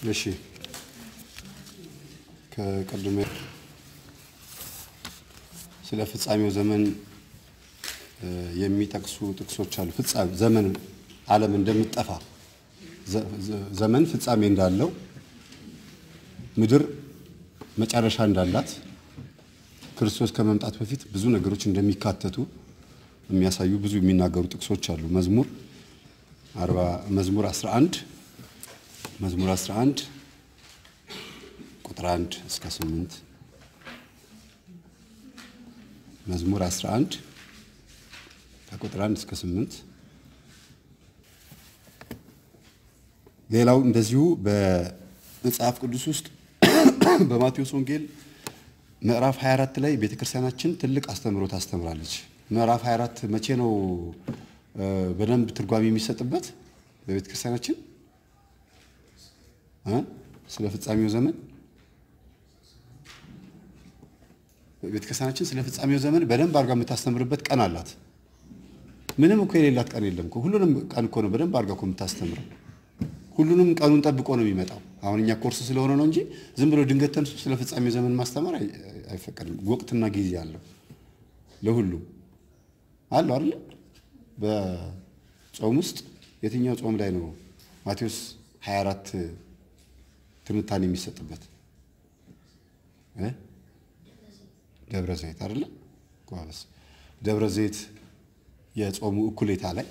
እሺ ከቅድመ ስለ ፍጻሜው ዘመን የሚጠቅሱ ጥቅሶች አሉ። ፍጻሜ ዘመን ዓለም እንደምትጠፋ ዘመን ፍጻሜ እንዳለው ምድር መጨረሻ እንዳላት ክርስቶስ ከመምጣት በፊት ብዙ ነገሮች እንደሚካተቱ የሚያሳዩ ብዙ የሚናገሩ ጥቅሶች አሉ። መዝሙር አርባ መዝሙር 11 መዝሙር 11 ቁጥር 1 እስከ 8 መዝሙር 11 ከቁጥር 1 እስከ 8 ሌላው እንደዚሁ በመጽሐፍ ቅዱስ ውስጥ በማቴዎስ ወንጌል ምዕራፍ 24 ላይ ቤተክርስቲያናችን ትልቅ አስተምሮ ታስተምራለች። ምዕራፍ 24 መቼ ነው በደንብ ትርጓሜ የሚሰጥበት በቤተክርስቲያናችን ስለ ፍጻሜው ዘመን ቤተክርስቲያናችን ስለ ፍጻሜው ዘመን በደንብ አድርጋ የምታስተምርበት ቀን አላት። ምንም እኮ የሌላት ቀን የለም እኮ ሁሉንም ቀን እኮ ነው በደንብ አድርጋ እኮ የምታስተምረው። ሁሉንም ቀኑን ጠብቆ ነው የሚመጣው። አሁን እኛ ኮርስ ስለሆነ ነው እንጂ ዝም ብሎ ድንገት ተንሱ ስለ ፍጻሜው ዘመን ማስተማር አይፈቀድም። ወቅትና ጊዜ አለው ለሁሉም አለው አይደል? በጾም ውስጥ የትኛው ጾም ላይ ነው ማቴዎስ 24 ትንታኔ የሚሰጥበት ደብረ ዘይት አይደለ? ጎበዝ። ደብረ ዘይት የጾሙ እኩሌታ ላይ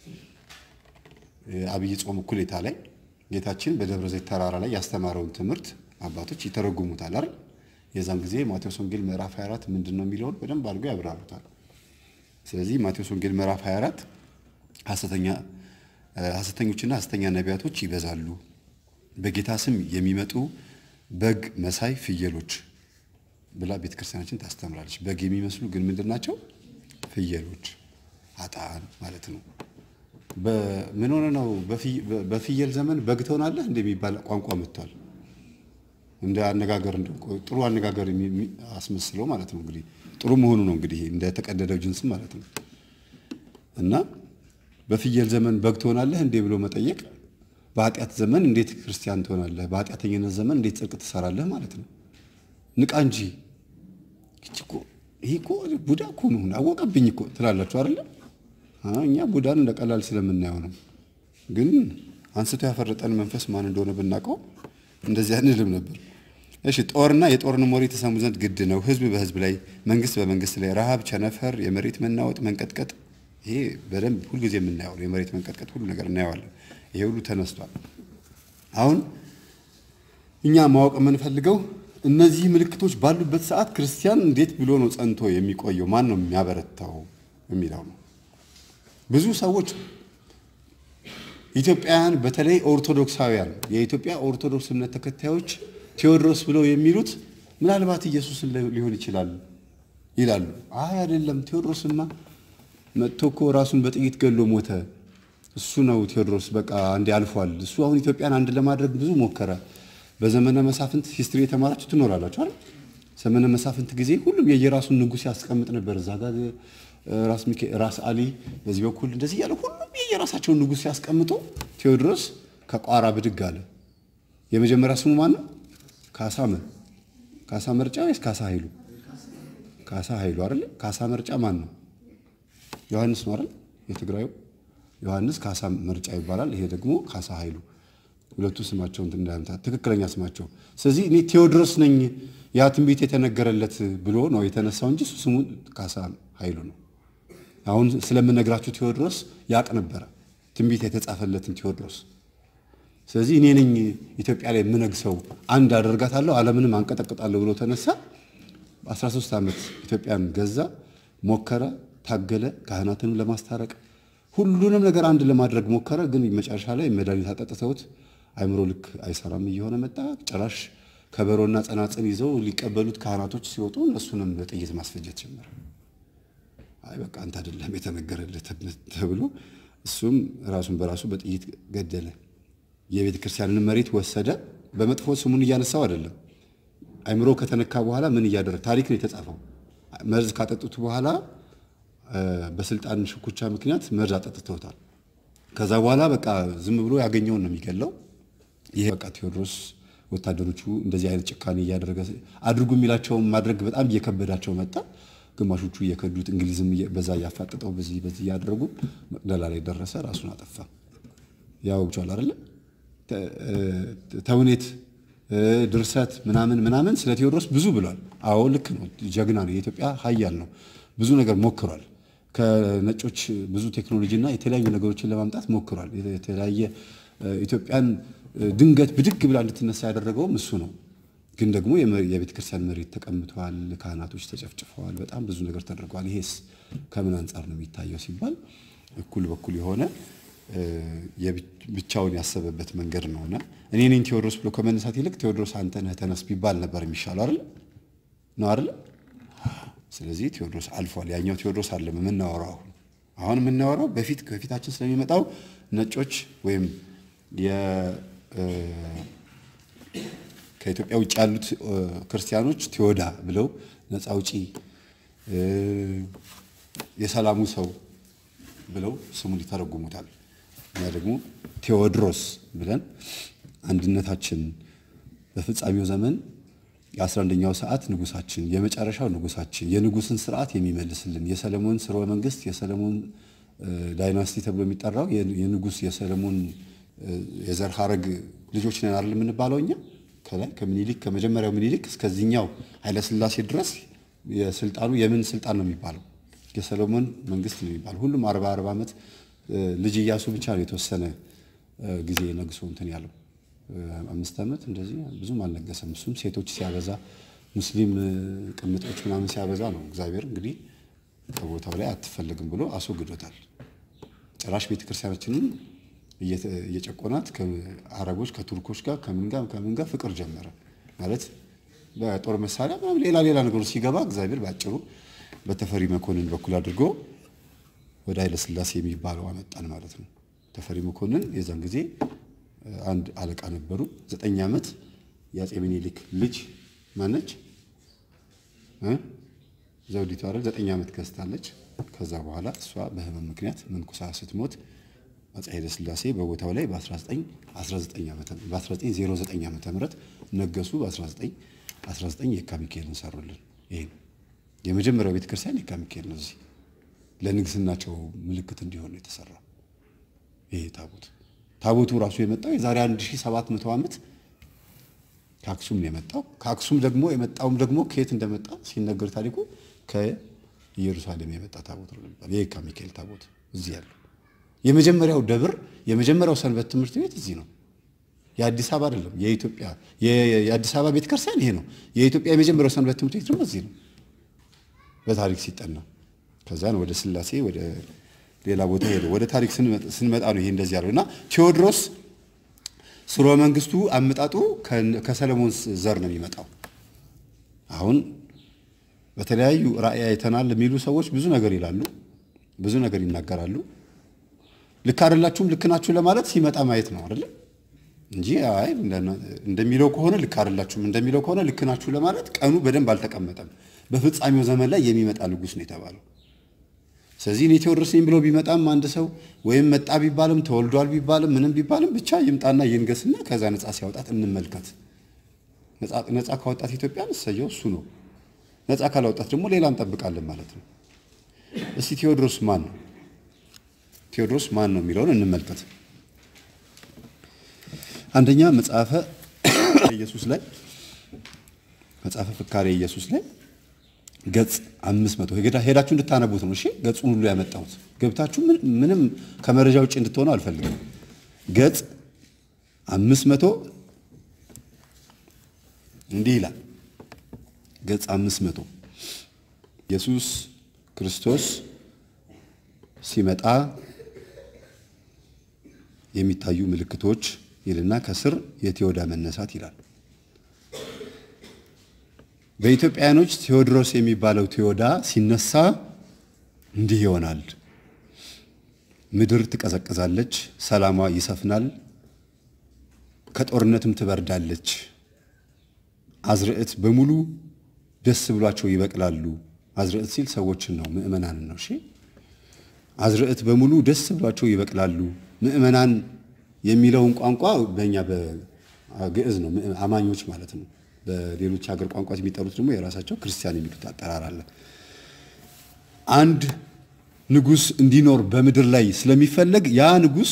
የአብይ ጾም እኩሌታ ላይ ጌታችን በደብረ ዘይት ተራራ ላይ ያስተማረውን ትምህርት አባቶች ይተረጉሙታል አይደል? የዛን ጊዜ ማቴዎስ ወንጌል ምዕራፍ 24 ምንድን ነው የሚለውን በደንብ አድርገው ያብራሩታል። ስለዚህ ማቴዎስ ወንጌል ምዕራፍ 24 ሐሰተኛ ሐሰተኞችና ሐሰተኛ ነቢያቶች ይበዛሉ፣ በጌታ ስም የሚመጡ በግ መሳይ ፍየሎች ብላ ቤተክርስቲያናችን ታስተምራለች። በግ የሚመስሉ ግን ምንድን ናቸው? ፍየሎች፣ አጣን ማለት ነው። ምን ሆነ ነው በፍየል ዘመን በግ ትሆናለህ እንደሚባል ቋንቋ መጥቷል። እንደ አነጋገር ጥሩ አነጋገር አስመስለው ማለት ነው። እንግዲህ ጥሩ መሆኑ ነው እንግዲህ እንደ ተቀደደው ጅንስ ማለት ነው። እና በፍየል ዘመን በግ ትሆናለህ እንዴ ብሎ መጠየቅ በኃጢአት ዘመን እንዴት ክርስቲያን ትሆናለህ? በኃጢአተኝነት ዘመን እንዴት ጽድቅ ትሰራለህ ማለት ነው። ንቃ እንጂ ይህ እኮ ቡዳ እኮ ነው አወቀብኝ እኮ ትላላችሁ አይደለ? እኛ ቡዳን እንደ ቀላል ስለምናየው ነው። ግን አንስቶ ያፈረጠን መንፈስ ማን እንደሆነ ብናውቀው እንደዚህ አንልም ነበር። እሺ ጦርና የጦርን ወሬ ተሰሙ ዘንድ ግድ ነው። ህዝብ በህዝብ ላይ፣ መንግስት በመንግስት ላይ፣ ረሃብ፣ ቸነፈር፣ የመሬት መናወጥ፣ መንቀጥቀጥ ይሄ በደንብ ሁልጊዜ የምናየው የመሬት መንቀጥቀጥ ሁሉ ነገር እናየዋለን። ይሄ ሁሉ ተነስቷል። አሁን እኛ ማወቅ የምንፈልገው እነዚህ ምልክቶች ባሉበት ሰዓት ክርስቲያን እንዴት ብሎ ነው ጸንቶ የሚቆየው? ማን ነው የሚያበረታው የሚለው ነው። ብዙ ሰዎች ኢትዮጵያውያን በተለይ ኦርቶዶክሳውያን የኢትዮጵያ ኦርቶዶክስ እምነት ተከታዮች ቴዎድሮስ ብለው የሚሉት ምናልባት ኢየሱስን ሊሆን ይችላል ይላሉ። አይ አይደለም፣ ቴዎድሮስማ መጥቶ እኮ ራሱን በጥይት ገሎ ሞተ። እሱ ነው ቴዎድሮስ። በቃ አንዴ አልፏል። እሱ አሁን ኢትዮጵያን አንድ ለማድረግ ብዙ ሞከረ። በዘመነ መሳፍንት ሂስትሪ የተማራችሁ ትኖራላችሁ አይደል? ዘመነ መሳፍንት ጊዜ ሁሉም የየራሱን ንጉሥ ያስቀምጥ ነበር። እዛ ጋር ራስ ራስ አሊ በዚህ በኩል እንደዚህ እያለ ሁሉም የየራሳቸውን ንጉሥ ሲያስቀምጡ ቴዎድሮስ ከቋራ ብድግ አለ። የመጀመሪያ ስሙ ማን ነው? ካሳ ምን ካሳ መርጫ ወይስ ካሳ ኃይሉ? ካሳ ኃይሉ አይደል? ካሳ መርጫ ማን ነው? ዮሐንስ ነው አይደል? የትግራዩ ዮሐንስ ካሳ መርጫ ይባላል። ይሄ ደግሞ ካሳ ኃይሉ ሁለቱ ስማቸው እንትን እንዳያምታ ትክክለኛ ስማቸው። ስለዚህ እኔ ቴዎድሮስ ነኝ ያ ትንቢት የተነገረለት ብሎ ነው የተነሳው እንጂ ስሙ ካሳ ኃይሉ ነው። አሁን ስለምነግራችሁ ቴዎድሮስ ያቅ ነበረ ትንቢት የተጻፈለትን ቴዎድሮስ። ስለዚህ እኔ ነኝ ኢትዮጵያ ላይ የምነግሰው አንድ አደርጋታለሁ፣ ዓለምንም አንቀጠቅጣለሁ ብሎ ተነሳ። 13 ዓመት ኢትዮጵያን ገዛ፣ ሞከረ፣ ታገለ፣ ካህናትንም ለማስታረቅ ሁሉንም ነገር አንድ ለማድረግ ሞከረ። ግን መጨረሻ ላይ መድኃኒት አጠጥተውት አይምሮ ልክ አይሰራም እየሆነ መጣ። ጭራሽ ከበሮና ጸናጽን ይዘው ሊቀበሉት ካህናቶች ሲወጡ እነሱንም በጥይት ማስፈጀት ጀመረ። አይ በቃ አንተ አይደለም የተነገረልህ ተብሎ እሱም ራሱን በራሱ በጥይት ገደለ። የቤተ ክርስቲያንን መሬት ወሰደ። በመጥፎ ስሙን እያነሳው አይደለም። አይምሮ ከተነካ በኋላ ምን እያደረግ ታሪክ ነው የተጻፈው። መርዝ ካጠጡት በኋላ በስልጣን ሽኩቻ ምክንያት መርዝ አጠጥተውታል። ከዛ በኋላ በቃ ዝም ብሎ ያገኘውን ነው የሚገለው። ይሄ በቃ ቴዎድሮስ ወታደሮቹ እንደዚህ አይነት ጭካኔ እያደረገ አድርጉ የሚላቸውን ማድረግ በጣም እየከበዳቸው መጣ። ግማሾቹ እየከዱት እንግሊዝም በዛ እያፋጠጠው በዚህ በዚህ እያደረጉ መቅደላ ላይ ደረሰ። ራሱን አጠፋ። ያው ብቻል አይደለ ተውኔት፣ ድርሰት ምናምን ምናምን ስለ ቴዎድሮስ ብዙ ብሏል። አዎ ልክ ነው። ጀግና ነው። የኢትዮጵያ ኃያል ነው። ብዙ ነገር ሞክሯል። ከነጮች ብዙ ቴክኖሎጂና የተለያዩ ነገሮችን ለማምጣት ሞክሯል። የተለያየ ኢትዮጵያን ድንገት ብድግ ብላ እንድትነሳ ያደረገውም እሱ ነው። ግን ደግሞ የቤተ ክርስቲያን መሬት ተቀምተዋል፣ ካህናቶች ተጨፍጭፈዋል፣ በጣም ብዙ ነገር ተደርገዋል። ይሄስ ከምን አንጻር ነው የሚታየው ሲባል እኩል በኩል የሆነ ብቻውን ያሰበበት መንገድ ነውና እኔ ነኝ ቴዎድሮስ ብሎ ከመነሳት ይልቅ ቴዎድሮስ አንተ ነህ ተነስ ቢባል ነበር የሚሻለው አይደል? ነው አይደል? ስለዚህ ቴዎድሮስ አልፏል። ያኛው ቴዎድሮስ አለ የምናወራው አሁን አሁን የምናወራው በፊት ከፊታችን ስለሚመጣው ነጮች ወይም ከኢትዮጵያ ውጭ ያሉት ክርስቲያኖች ቴዎዳ ብለው ነፃ አውጪ የሰላሙ ሰው ብለው ስሙን ይተረጉሙታል። እኛ ደግሞ ቴዎድሮስ ብለን አንድነታችን በፍጻሜው ዘመን የአስራ አንደኛው ሰዓት ንጉሳችን የመጨረሻው ንጉሳችን የንጉስን ስርዓት የሚመልስልን የሰለሞን ስርወ መንግስት የሰለሞን ዳይናስቲ ተብሎ የሚጠራው የንጉስ የሰለሞን የዘር ሐረግ ልጆች ነን አይደል የምንባለው እኛ ከላይ ከምኒልክ ከመጀመሪያው ምኒልክ እስከዚህኛው ኃይለስላሴ ድረስ የስልጣኑ የምን ስልጣን ነው የሚባለው? የሰሎሞን መንግስት ነው የሚባለው። ሁሉም አርባ አርባ ዓመት ልጅ እያሱ ብቻ ነው የተወሰነ ጊዜ ነግሶ እንትን ያለው አምስት ዓመት እንደዚህ ብዙም አልነገሰም። እሱም ሴቶች ሲያበዛ ሙስሊም ቅምጦች ምናምን ሲያበዛ ነው እግዚአብሔር እንግዲህ ከቦታው ላይ አትፈልግም ብሎ አስወግዶታል። ጭራሽ ቤተክርስቲያናችንን እየጨቆናት ከአረቦች ከቱርኮች ጋር ከምን ጋር ከምን ጋር ፍቅር ጀመረ ማለት በጦር መሳሪያ ምናምን ሌላ ሌላ ነገሮች ሲገባ እግዚአብሔር ባጭሩ በተፈሪ መኮንን በኩል አድርጎ ወደ ኃይለ ሥላሴ የሚባለው አመጣን ማለት ነው። ተፈሪ መኮንን የዛን ጊዜ አንድ አለቃ ነበሩ። ዘጠኝ ዓመት የአፄ ምኒልክ ልጅ ማነች ዘውዲቱ አይደል? ዘጠኝ ዓመት ገዝታለች። ከዛ በኋላ እሷ በህመም ምክንያት መንኩሳ ስትሞት አፄ ኃይለ ሥላሴ በቦታው ላይ በ1909 ዓመተ ምህረት ነገሱ። በ1919 የካ ሚካኤልን ሰሩልን። ይሄ የመጀመሪያው ቤተክርስቲያን የካ ሚካኤል ነው። እዚህ ለንግስናቸው ምልክት እንዲሆን ነው የተሰራው። ይሄ ታቦት ታቦቱ ራሱ የመጣው የዛሬ 1700 ዓመት ከአክሱም ነው የመጣው። ከአክሱም ደግሞ የመጣውም ደግሞ ከየት እንደመጣ ሲነገር ታሪኩ ከኢየሩሳሌም የመጣ ታቦት ነው የሚባለው። የካ ሚካኤል ታቦት እዚህ ያለው የመጀመሪያው ደብር የመጀመሪያው ሰንበት ትምህርት ቤት እዚህ ነው። የአዲስ አበባ አይደለም፣ የኢትዮጵያ የአዲስ አበባ ቤተክርስቲያን ይሄ ነው። የኢትዮጵያ የመጀመሪያው ሰንበት ትምህርት ቤት ደግሞ እዚህ ነው በታሪክ ሲጠና። ከዛን ወደ ስላሴ ወደ ሌላ ቦታ ሄደ። ወደ ታሪክ ስንመጣ ነው ይሄ እንደዚህ ያለው እና ቴዎድሮስ ስርወ መንግስቱ አመጣጡ ከሰለሞን ዘር ነው የሚመጣው። አሁን በተለያዩ ራእይ አይተናል የሚሉ ሰዎች ብዙ ነገር ይላሉ፣ ብዙ ነገር ይናገራሉ። ልክ አይደላችሁም ልክ ናችሁ ለማለት ሲመጣ ማየት ነው አይደለ እንጂ አይ እንደሚለው ከሆነ ልክ አይደላችሁም እንደሚለው ከሆነ ልክ ናችሁ ለማለት ቀኑ በደንብ አልተቀመጠም። በፍጻሜው ዘመን ላይ የሚመጣ ንጉሥ ነው የተባለው። ስለዚህ እኔ ቴዎድሮስ ነኝ ብሎ ቢመጣም አንድ ሰው ወይም መጣ ቢባልም ተወልዷል ቢባልም ምንም ቢባልም ብቻ ይምጣና ይንገስና ከዛ ነፃ ሲያወጣት እንመልከት። ነፃ ካወጣት ኢትዮጵያን እሰየው እሱ ነው። ነፃ ካላወጣት ደግሞ ሌላ እንጠብቃለን ማለት ነው። እስቲ ቴዎድሮስ ማን ነው? ቴዎድሮስ ማን ነው የሚለውን እንመልከት። አንደኛ መጽሐፈ ኢየሱስ ላይ መጽሐፈ ፍካሬ ኢየሱስ ላይ ገጽ አምስት መቶ ሄዳችሁ እንድታነቡት ነው። እሺ ገጹን ሁሉ ያመጣሁት ገብታችሁ ምንም ከመረጃ ውጭ እንድትሆኑ አልፈልግም። ገጽ አምስት መቶ እንዲህ ይላል። ገጽ አምስት መቶ ኢየሱስ ክርስቶስ ሲመጣ የሚታዩ ምልክቶች ይልና ከስር የቴዎዳ መነሳት ይላል። በኢትዮጵያውያኖች ቴዎድሮስ የሚባለው ቴዎዳ ሲነሳ እንዲህ ይሆናል። ምድር ትቀዘቅዛለች፣ ሰላሟ ይሰፍናል፣ ከጦርነትም ትበርዳለች። አዝርዕት በሙሉ ደስ ብሏቸው ይበቅላሉ። አዝርዕት ሲል ሰዎችን ነው፣ ምእመናንን ነው። እሺ አዝርዕት በሙሉ ደስ ብሏቸው ይበቅላሉ። ምእመናን የሚለውን ቋንቋ በእኛ ግዕዝ ነው፣ አማኞች ማለት ነው። በሌሎች ሀገር ቋንቋ የሚጠሩት ደግሞ የራሳቸው ክርስቲያን የሚሉት አጠራር አለ። አንድ ንጉሥ እንዲኖር በምድር ላይ ስለሚፈለግ ያ ንጉሥ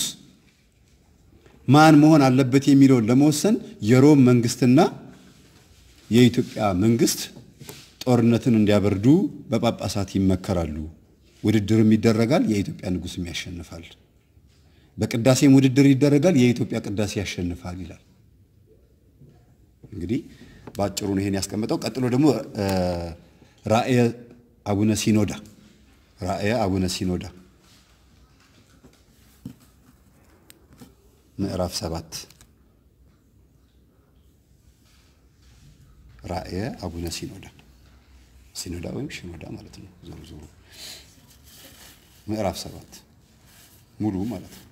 ማን መሆን አለበት የሚለውን ለመወሰን የሮም መንግስትና የኢትዮጵያ መንግስት ጦርነትን እንዲያበርዱ በጳጳሳት ይመከራሉ። ውድድርም ይደረጋል፣ የኢትዮጵያ ንጉሥም ያሸንፋል። በቅዳሴም ውድድር ይደረጋል፣ የኢትዮጵያ ቅዳሴ ያሸንፋል ይላል። እንግዲህ በአጭሩ ነው ይሄን ያስቀመጠው። ቀጥሎ ደግሞ ራእየ አቡነ ሲኖዳ ራእየ አቡነ ሲኖዳ ምዕራፍ ሰባት ራእየ አቡነ ሲኖዳ ሲኖዳ ወይም ሽኖዳ ማለት ነው። ዞሮ ዞሮ ምዕራፍ ሰባት ሙሉ ማለት ነው።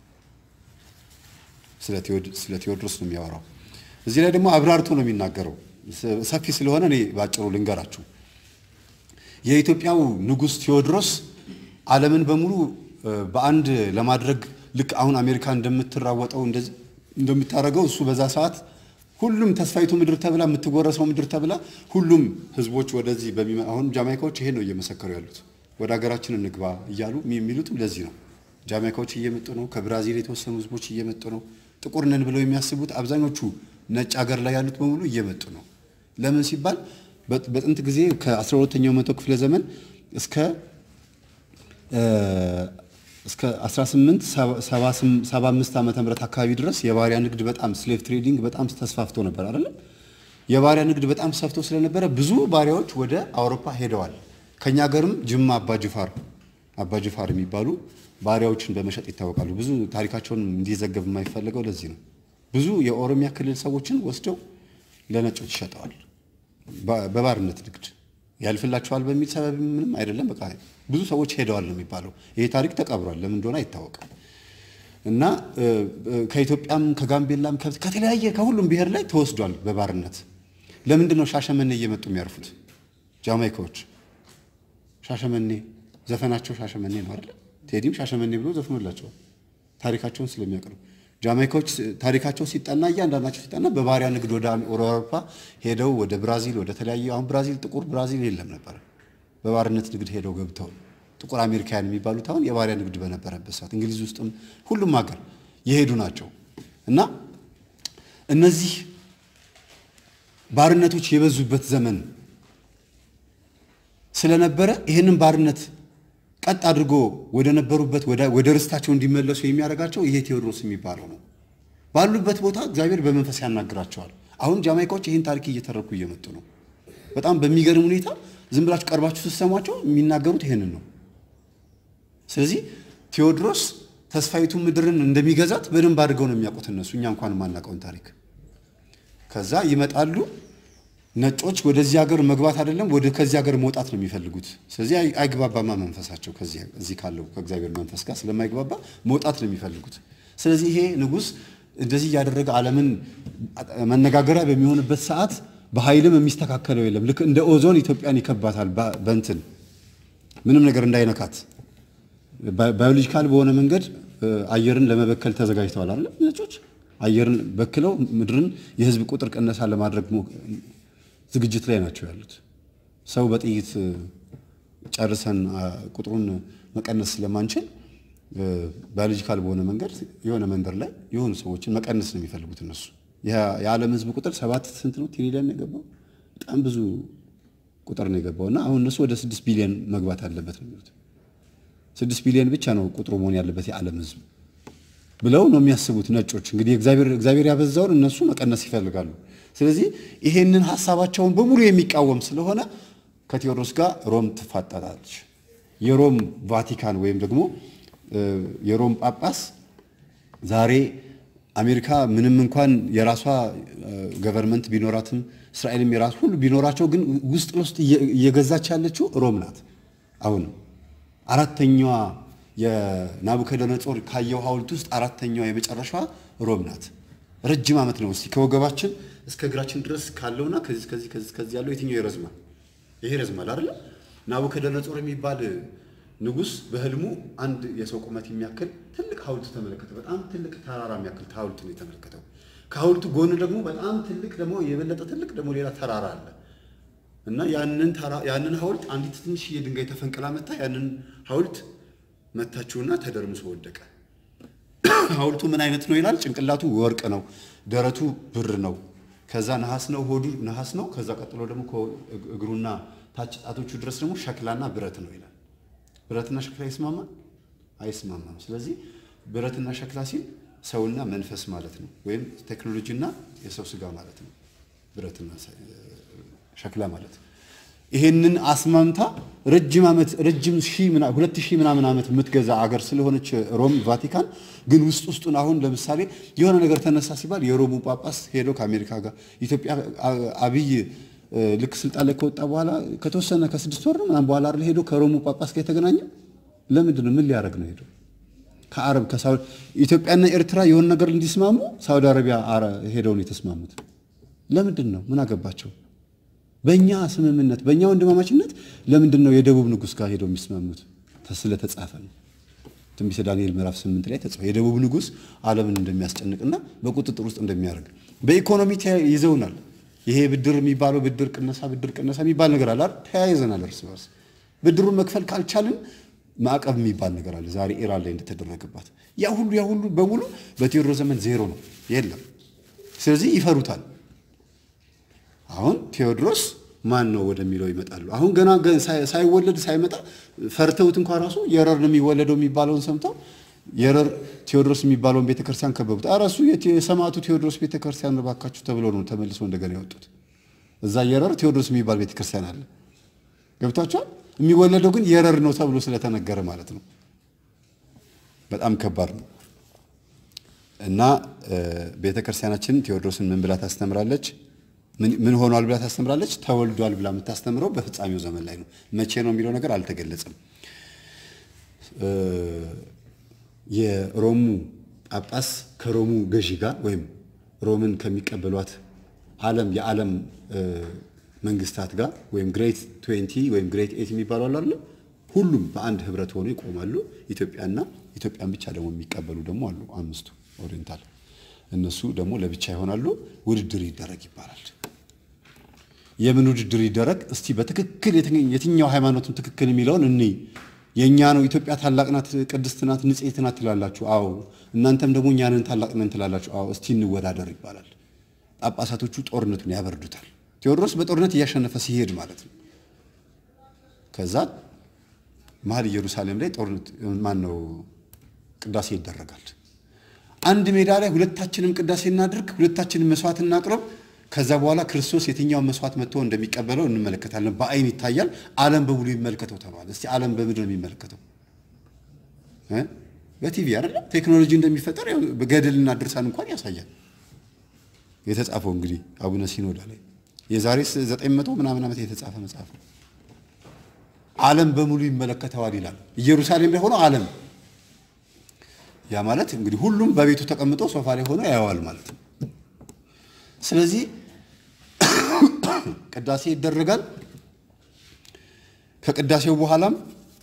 ስለ ቴዎድሮስ ነው የሚያወራው። እዚህ ላይ ደግሞ አብራርቶ ነው የሚናገረው። ሰፊ ስለሆነ እኔ ባጭሩ ልንገራችሁ። የኢትዮጵያው ንጉሥ ቴዎድሮስ ዓለምን በሙሉ በአንድ ለማድረግ ልክ አሁን አሜሪካ እንደምትራወጠው እንደምታደርገው እሱ በዛ ሰዓት ሁሉም ተስፋይቱ ምድር ተብላ የምትጎረሰው ምድር ተብላ ሁሉም ህዝቦች ወደዚህ በሚመ አሁን ጃማይካዎች ይሄን ነው እየመሰከሩ ያሉት ወደ ሀገራችን እንግባ እያሉ የሚሉትም ለዚህ ነው። ጃማይካዎች እየመጡ ነው። ከብራዚል የተወሰኑ ህዝቦች እየመጡ ነው። ጥቁር ነን ብለው የሚያስቡት አብዛኞቹ ነጭ ሀገር ላይ ያሉት በሙሉ እየመጡ ነው። ለምን ሲባል በጥንት ጊዜ ከ12ኛው መቶ ክፍለ ዘመን እስከ እስከ 1875 ዓመተ ምህረት አካባቢ ድረስ የባሪያ ንግድ በጣም ስሌቭ ትሬዲንግ በጣም ተስፋፍቶ ነበር አይደለም። የባሪያ ንግድ በጣም ሰፍቶ ስለነበረ ብዙ ባሪያዎች ወደ አውሮፓ ሄደዋል። ከኛ ሀገርም ጅማ አባጅፋር አባጅፋር የሚባሉ ባሪያዎችን በመሸጥ ይታወቃሉ። ብዙ ታሪካቸውን እንዲዘገብ የማይፈልገው ለዚህ ነው። ብዙ የኦሮሚያ ክልል ሰዎችን ወስደው ለነጮች ይሸጠዋል በባርነት ንግድ ያልፍላቸዋል በሚል ሰበብ ምንም አይደለም። በቃ ብዙ ሰዎች ሄደዋል ነው የሚባለው። ይሄ ታሪክ ተቀብሯል። ለምን እንደሆነ አይታወቅም። እና ከኢትዮጵያም ከጋምቤላም ከተለያየ ከሁሉም ብሔር ላይ ተወስዷል በባርነት። ለምንድን ነው ሻሸመኔ እየመጡ የሚያርፉት ጃማይካዎች? ሻሸመኔ ዘፈናቸው ሻሸመኔ ነው አይደለ? ቴዲም ሻሸመኔ ብሎ ዘፍኖላቸዋል ታሪካቸውን ስለሚያቀርቡ ጃማይካዎች ታሪካቸው ሲጠና እያንዳንዳቸው ሲጠና በባሪያ ንግድ ወደ አውሮፓ ሄደው ወደ ብራዚል ወደ ተለያዩ አሁን ብራዚል ጥቁር ብራዚል የለም ነበር። በባርነት ንግድ ሄደው ገብተው ጥቁር አሜሪካውያን የሚባሉት አሁን የባሪያ ንግድ በነበረበት ሰዓት እንግሊዝ ውስጥም ሁሉም ሀገር የሄዱ ናቸው እና እነዚህ ባርነቶች የበዙበት ዘመን ስለነበረ ይህንን ባርነት ቀጥ አድርጎ ወደ ነበሩበት ወደ ርስታቸው እንዲመለሱ የሚያደርጋቸው ይሄ ቴዎድሮስ የሚባለው ነው። ባሉበት ቦታ እግዚአብሔር በመንፈስ ያናግራቸዋል። አሁን ጃማይካዎች ይህን ታሪክ እየተረኩ እየመጡ ነው። በጣም በሚገርም ሁኔታ ዝም ብላችሁ ቀርባችሁ ስትሰሟቸው የሚናገሩት ይህንን ነው። ስለዚህ ቴዎድሮስ ተስፋይቱ ምድርን እንደሚገዛት በደንብ አድርገው ነው የሚያውቁት እነሱ፣ እኛ እንኳን የማናውቀውን ታሪክ። ከዛ ይመጣሉ ነጮች ወደዚህ ሀገር መግባት አይደለም ወደ ከዚህ ሀገር መውጣት ነው የሚፈልጉት። ስለዚህ አይግባባማ መንፈሳቸው እዚህ ካለው ከእግዚአብሔር መንፈስ ጋር ስለማይግባባ መውጣት ነው የሚፈልጉት። ስለዚህ ይሄ ንጉሥ እንደዚህ እያደረገ ዓለምን መነጋገሪያ በሚሆንበት ሰዓት በኃይልም የሚስተካከለው የለም። ልክ እንደ ኦዞን ኢትዮጵያን ይከባታል በእንትን ምንም ነገር እንዳይነካት ባዮሎጂካል በሆነ መንገድ አየርን ለመበከል ተዘጋጅተዋል አይደል ነጮች አየርን በክለው ምድርን የህዝብ ቁጥር ቅነሳ ለማድረግ ዝግጅት ላይ ናቸው ያሉት። ሰው በጥይት ጨርሰን ቁጥሩን መቀነስ ስለማንችል ባዮሎጂካል በሆነ መንገድ የሆነ መንደር ላይ የሆኑ ሰዎችን መቀነስ ነው የሚፈልጉት እነሱ። የዓለም ህዝብ ቁጥር ሰባት ስንት ነው ትሪሊየን ነው የገባው? በጣም ብዙ ቁጥር ነው የገባው እና አሁን እነሱ ወደ ስድስት ቢሊዮን መግባት አለበት ነው የሚሉት። ስድስት ቢሊዮን ብቻ ነው ቁጥሩ መሆን ያለበት የዓለም ህዝብ ብለው ነው የሚያስቡት ነጮች። እንግዲህ እግዚአብሔር ያበዛውን እነሱ መቀነስ ይፈልጋሉ። ስለዚህ ይሄንን ሀሳባቸውን በሙሉ የሚቃወም ስለሆነ ከቴዎድሮስ ጋር ሮም ትፋጠጣለች። የሮም ቫቲካን ወይም ደግሞ የሮም ጳጳስ ዛሬ አሜሪካ ምንም እንኳን የራሷ ገቨርንመንት ቢኖራትም እስራኤልም የራሱ ሁሉ ቢኖራቸው ግን ውስጥ ለውስጥ እየገዛች ያለችው ሮም ናት። አሁንም አራተኛዋ የናቡከደነጾር ካየው ሐውልት ውስጥ አራተኛዋ የመጨረሻዋ ሮም ናት። ረጅም ዓመት ነው። እስቲ ከወገባችን እስከ እግራችን ድረስ ካለውና ከዚህ ከዚህ ከዚህ ከዚህ ያለው የትኛው ይረዝማል? ይሄ ይረዝማል አይደለ? ናቡከደነጾር የሚባል ንጉሥ በህልሙ አንድ የሰው ቁመት የሚያክል ትልቅ ሐውልት ተመለከተ። በጣም ትልቅ ተራራ የሚያክል ሐውልት ነው የተመለከተው። ከሐውልቱ ጎን ደግሞ በጣም ትልቅ ደግሞ የበለጠ ትልቅ ደግሞ ሌላ ተራራ አለ እና ያንን ተራ ያንን ሐውልት አንዲት ትንሽዬ ድንጋይ ተፈንቅላ መታ ያንን ሐውልት መታችውና ተደርምሶ ወደቀ። ሐውልቱ ምን አይነት ነው ይላል። ጭንቅላቱ ወርቅ ነው፣ ደረቱ ብር ነው፣ ከዛ ነሐስ ነው፣ ሆዱ ነሐስ ነው። ከዛ ቀጥሎ ደግሞ እግሩና ታች ጣቶቹ ድረስ ደግሞ ሸክላና ብረት ነው ይላል። ብረትና ሸክላ ይስማማል? አይስማማም። ስለዚህ ብረትና ሸክላ ሲል ሰውና መንፈስ ማለት ነው፣ ወይም ቴክኖሎጂና የሰው ስጋ ማለት ነው። ብረትና ሸክላ ማለት ይሄንን አስማምታ ረጅም ዓመት ረጅም ሺህ ሁለት ሺህ ምናምን ዓመት የምትገዛ አገር ስለሆነች ሮም ቫቲካን ግን ውስጥ ውስጡን አሁን ለምሳሌ የሆነ ነገር ተነሳ ሲባል የሮሙ ጳጳስ ሄዶ ከአሜሪካ ጋር ኢትዮጵያ አብይ ልክ ስልጣን ላይ ከወጣ በኋላ ከተወሰነ ከስድስት ወር ምናምን በኋላ አይደል ሄዶ ከሮሙ ጳጳስ ጋር የተገናኘ ለምንድን ነው? ምን ሊያደርግ ነው ሄዶ ከአረብ ከሳውዲ ኢትዮጵያና ኤርትራ የሆነ ነገር እንዲስማሙ ሳውዲ አረቢያ ሄደው ነው የተስማሙት። ለምንድን ነው? ምን አገባቸው? በእኛ ስምምነት በእኛ ወንድማማችነት ለምንድን ነው የደቡብ ንጉሥ ጋር ሄደው የሚስማሙት? ስለተጻፈ ነው። ትንቢተ ዳንኤል ምዕራፍ ስምንት ላይ ተጽፏል። የደቡብ ንጉሥ ዓለምን እንደሚያስጨንቅና በቁጥጥር ውስጥ እንደሚያደርግ በኢኮኖሚ ይዘውናል። ይሄ ብድር የሚባለው ብድር ቅነሳ ብድር ቅነሳ የሚባል ነገር አለ አይደል? ተያይዘናል እርስ በርስ ብድሩን መክፈል ካልቻልን ማዕቀብ የሚባል ነገር አለ። ዛሬ ኢራን ላይ እንደተደረገባት ያ ሁሉ ያ ሁሉ በሙሉ በቴዎድሮስ ዘመን ዜሮ ነው፣ የለም። ስለዚህ ይፈሩታል። አሁን ቴዎድሮስ ማን ነው ወደሚለው ይመጣሉ። አሁን ገና ሳይወለድ ሳይመጣ ፈርተውት እንኳ ራሱ የረር ነው የሚወለደው የሚባለውን ሰምተው የረር ቴዎድሮስ የሚባለውን ቤተክርስቲያን ከበቡት። ኧረ እሱ የሰማዕቱ ቴዎድሮስ ቤተክርስቲያን እባካችሁ ተብሎ ነው ተመልሶ እንደገና ያወጡት። እዛ የረር ቴዎድሮስ የሚባል ቤተክርስቲያን አለ። ገብቷቸዋል። የሚወለደው ግን የረር ነው ተብሎ ስለተነገረ ማለት ነው። በጣም ከባድ ነው እና ቤተክርስቲያናችን ቴዎድሮስን ምን ብላ ታስተምራለች? ምን ሆኗል ብላ ታስተምራለች? ተወልዷል ብላ የምታስተምረው በፍጻሜው ዘመን ላይ ነው። መቼ ነው የሚለው ነገር አልተገለጸም። የሮሙ ጳጳስ ከሮሙ ገዢ ጋር ወይም ሮምን ከሚቀበሏት ዓለም የዓለም መንግስታት ጋር ወይም ግሬት ትዌንቲ ወይም ግሬት ኤት የሚባሉ አሉ አይደል? ሁሉም በአንድ ህብረት ሆኖ ይቆማሉ። ኢትዮጵያና ኢትዮጵያን ብቻ ደግሞ የሚቀበሉ ደግሞ አሉ፣ አምስቱ ኦሪየንታል። እነሱ ደግሞ ለብቻ ይሆናሉ። ውድድር ይደረግ ይባላል። የምን ውድድር ይደረግ? እስቲ በትክክል የትኛው ሃይማኖትም ትክክል የሚለውን እኔ የእኛ ነው ኢትዮጵያ ታላቅ ናት፣ ቅድስት ናት፣ ንጽሕት ናት ትላላችሁ። አዎ እናንተም ደግሞ እኛንን ታላቅ ነን ትላላችሁ። አዎ እስቲ እንወዳደር ይባላል። ጳጳሳቶቹ ጦርነቱን ያበርዱታል። ቴዎድሮስ በጦርነት እያሸነፈ ሲሄድ ማለት ነው። ከዛ መሀል ኢየሩሳሌም ላይ ጦርነት ማን ነው ቅዳሴ ይደረጋል። አንድ ሜዳ ላይ ሁለታችንም ቅዳሴ እናድርግ፣ ሁለታችንም መስዋዕት እናቅርብ። ከዛ በኋላ ክርስቶስ የትኛውን መስዋዕት መጥቶ እንደሚቀበለው እንመለከታለን። በአይን ይታያል። ዓለም በሙሉ ይመልከተው ተባለ። እስቲ ዓለም በምንድን ነው የሚመለከተው? በቲቪ አይደለ? ቴክኖሎጂ እንደሚፈጠር በገድልና ድርሳን እንኳን ያሳያል። የተጻፈው እንግዲህ አቡነ ሲኖዳ ላይ የዛሬ ዘጠኝ መቶ ምናምን ዓመት የተጻፈ መጽሐፍ ነው። ዓለም በሙሉ ይመለከተዋል ይላል። ኢየሩሳሌም ላይ ሆኖ ዓለም ያ ማለት እንግዲህ ሁሉም በቤቱ ተቀምጦ ሶፋ ላይ ሆኖ ያየዋል ማለት ነው። ስለዚህ ቅዳሴ ይደረጋል። ከቅዳሴው በኋላም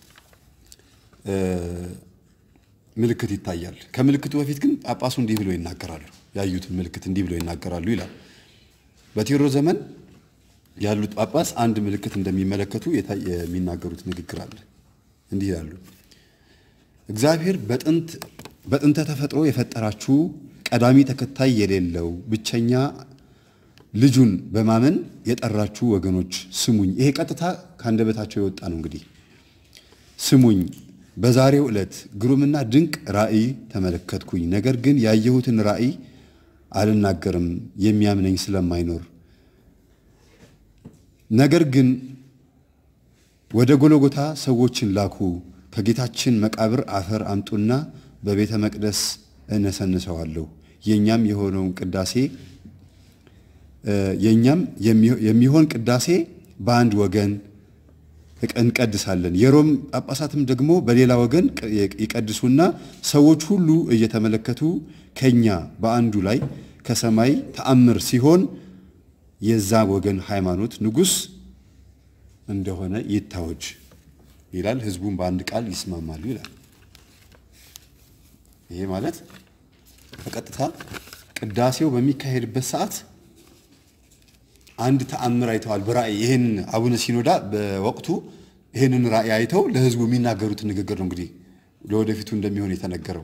ምልክት ይታያል። ከምልክቱ በፊት ግን ጳጳሱ እንዲህ ብሎ ይናገራሉ። ያዩትን ምልክት እንዲህ ብሎ ይናገራሉ ይላል። በቴዎድሮስ ዘመን ያሉት ጳጳስ አንድ ምልክት እንደሚመለከቱ የሚናገሩት ንግግር አለ። እንዲህ ይላሉ። እግዚአብሔር በጥንተ ተፈጥሮ የፈጠራችሁ ቀዳሚ ተከታይ የሌለው ብቸኛ ልጁን በማመን የጠራችሁ ወገኖች ስሙኝ። ይሄ ቀጥታ ከአንደበታቸው የወጣ ነው። እንግዲህ ስሙኝ። በዛሬው ዕለት ግሩምና ድንቅ ራእይ ተመለከትኩኝ። ነገር ግን ያየሁትን ራእይ አልናገርም የሚያምነኝ ስለማይኖር። ነገር ግን ወደ ጎለጎታ ሰዎችን ላኩ። ከጌታችን መቃብር አፈር አምጡና በቤተ መቅደስ እነሰንሰዋለሁ። የኛም የሆነውን ቅዳሴ የኛም የሚሆን ቅዳሴ በአንድ ወገን እንቀድሳለን። የሮም ጳጳሳትም ደግሞ በሌላ ወገን ይቀድሱና ሰዎች ሁሉ እየተመለከቱ ከኛ በአንዱ ላይ ከሰማይ ተአምር ሲሆን የዛ ወገን ሃይማኖት ንጉሥ እንደሆነ ይታወጅ ይላል። ህዝቡን በአንድ ቃል ይስማማሉ ይላል። ይሄ ማለት በቀጥታ ቅዳሴው በሚካሄድበት ሰዓት አንድ ተአምር አይተዋል በራእይ ይህን አቡነ ሲኖዳ በወቅቱ ይህንን ራእይ አይተው ለህዝቡ የሚናገሩትን ንግግር ነው እንግዲህ ለወደፊቱ እንደሚሆን የተነገረው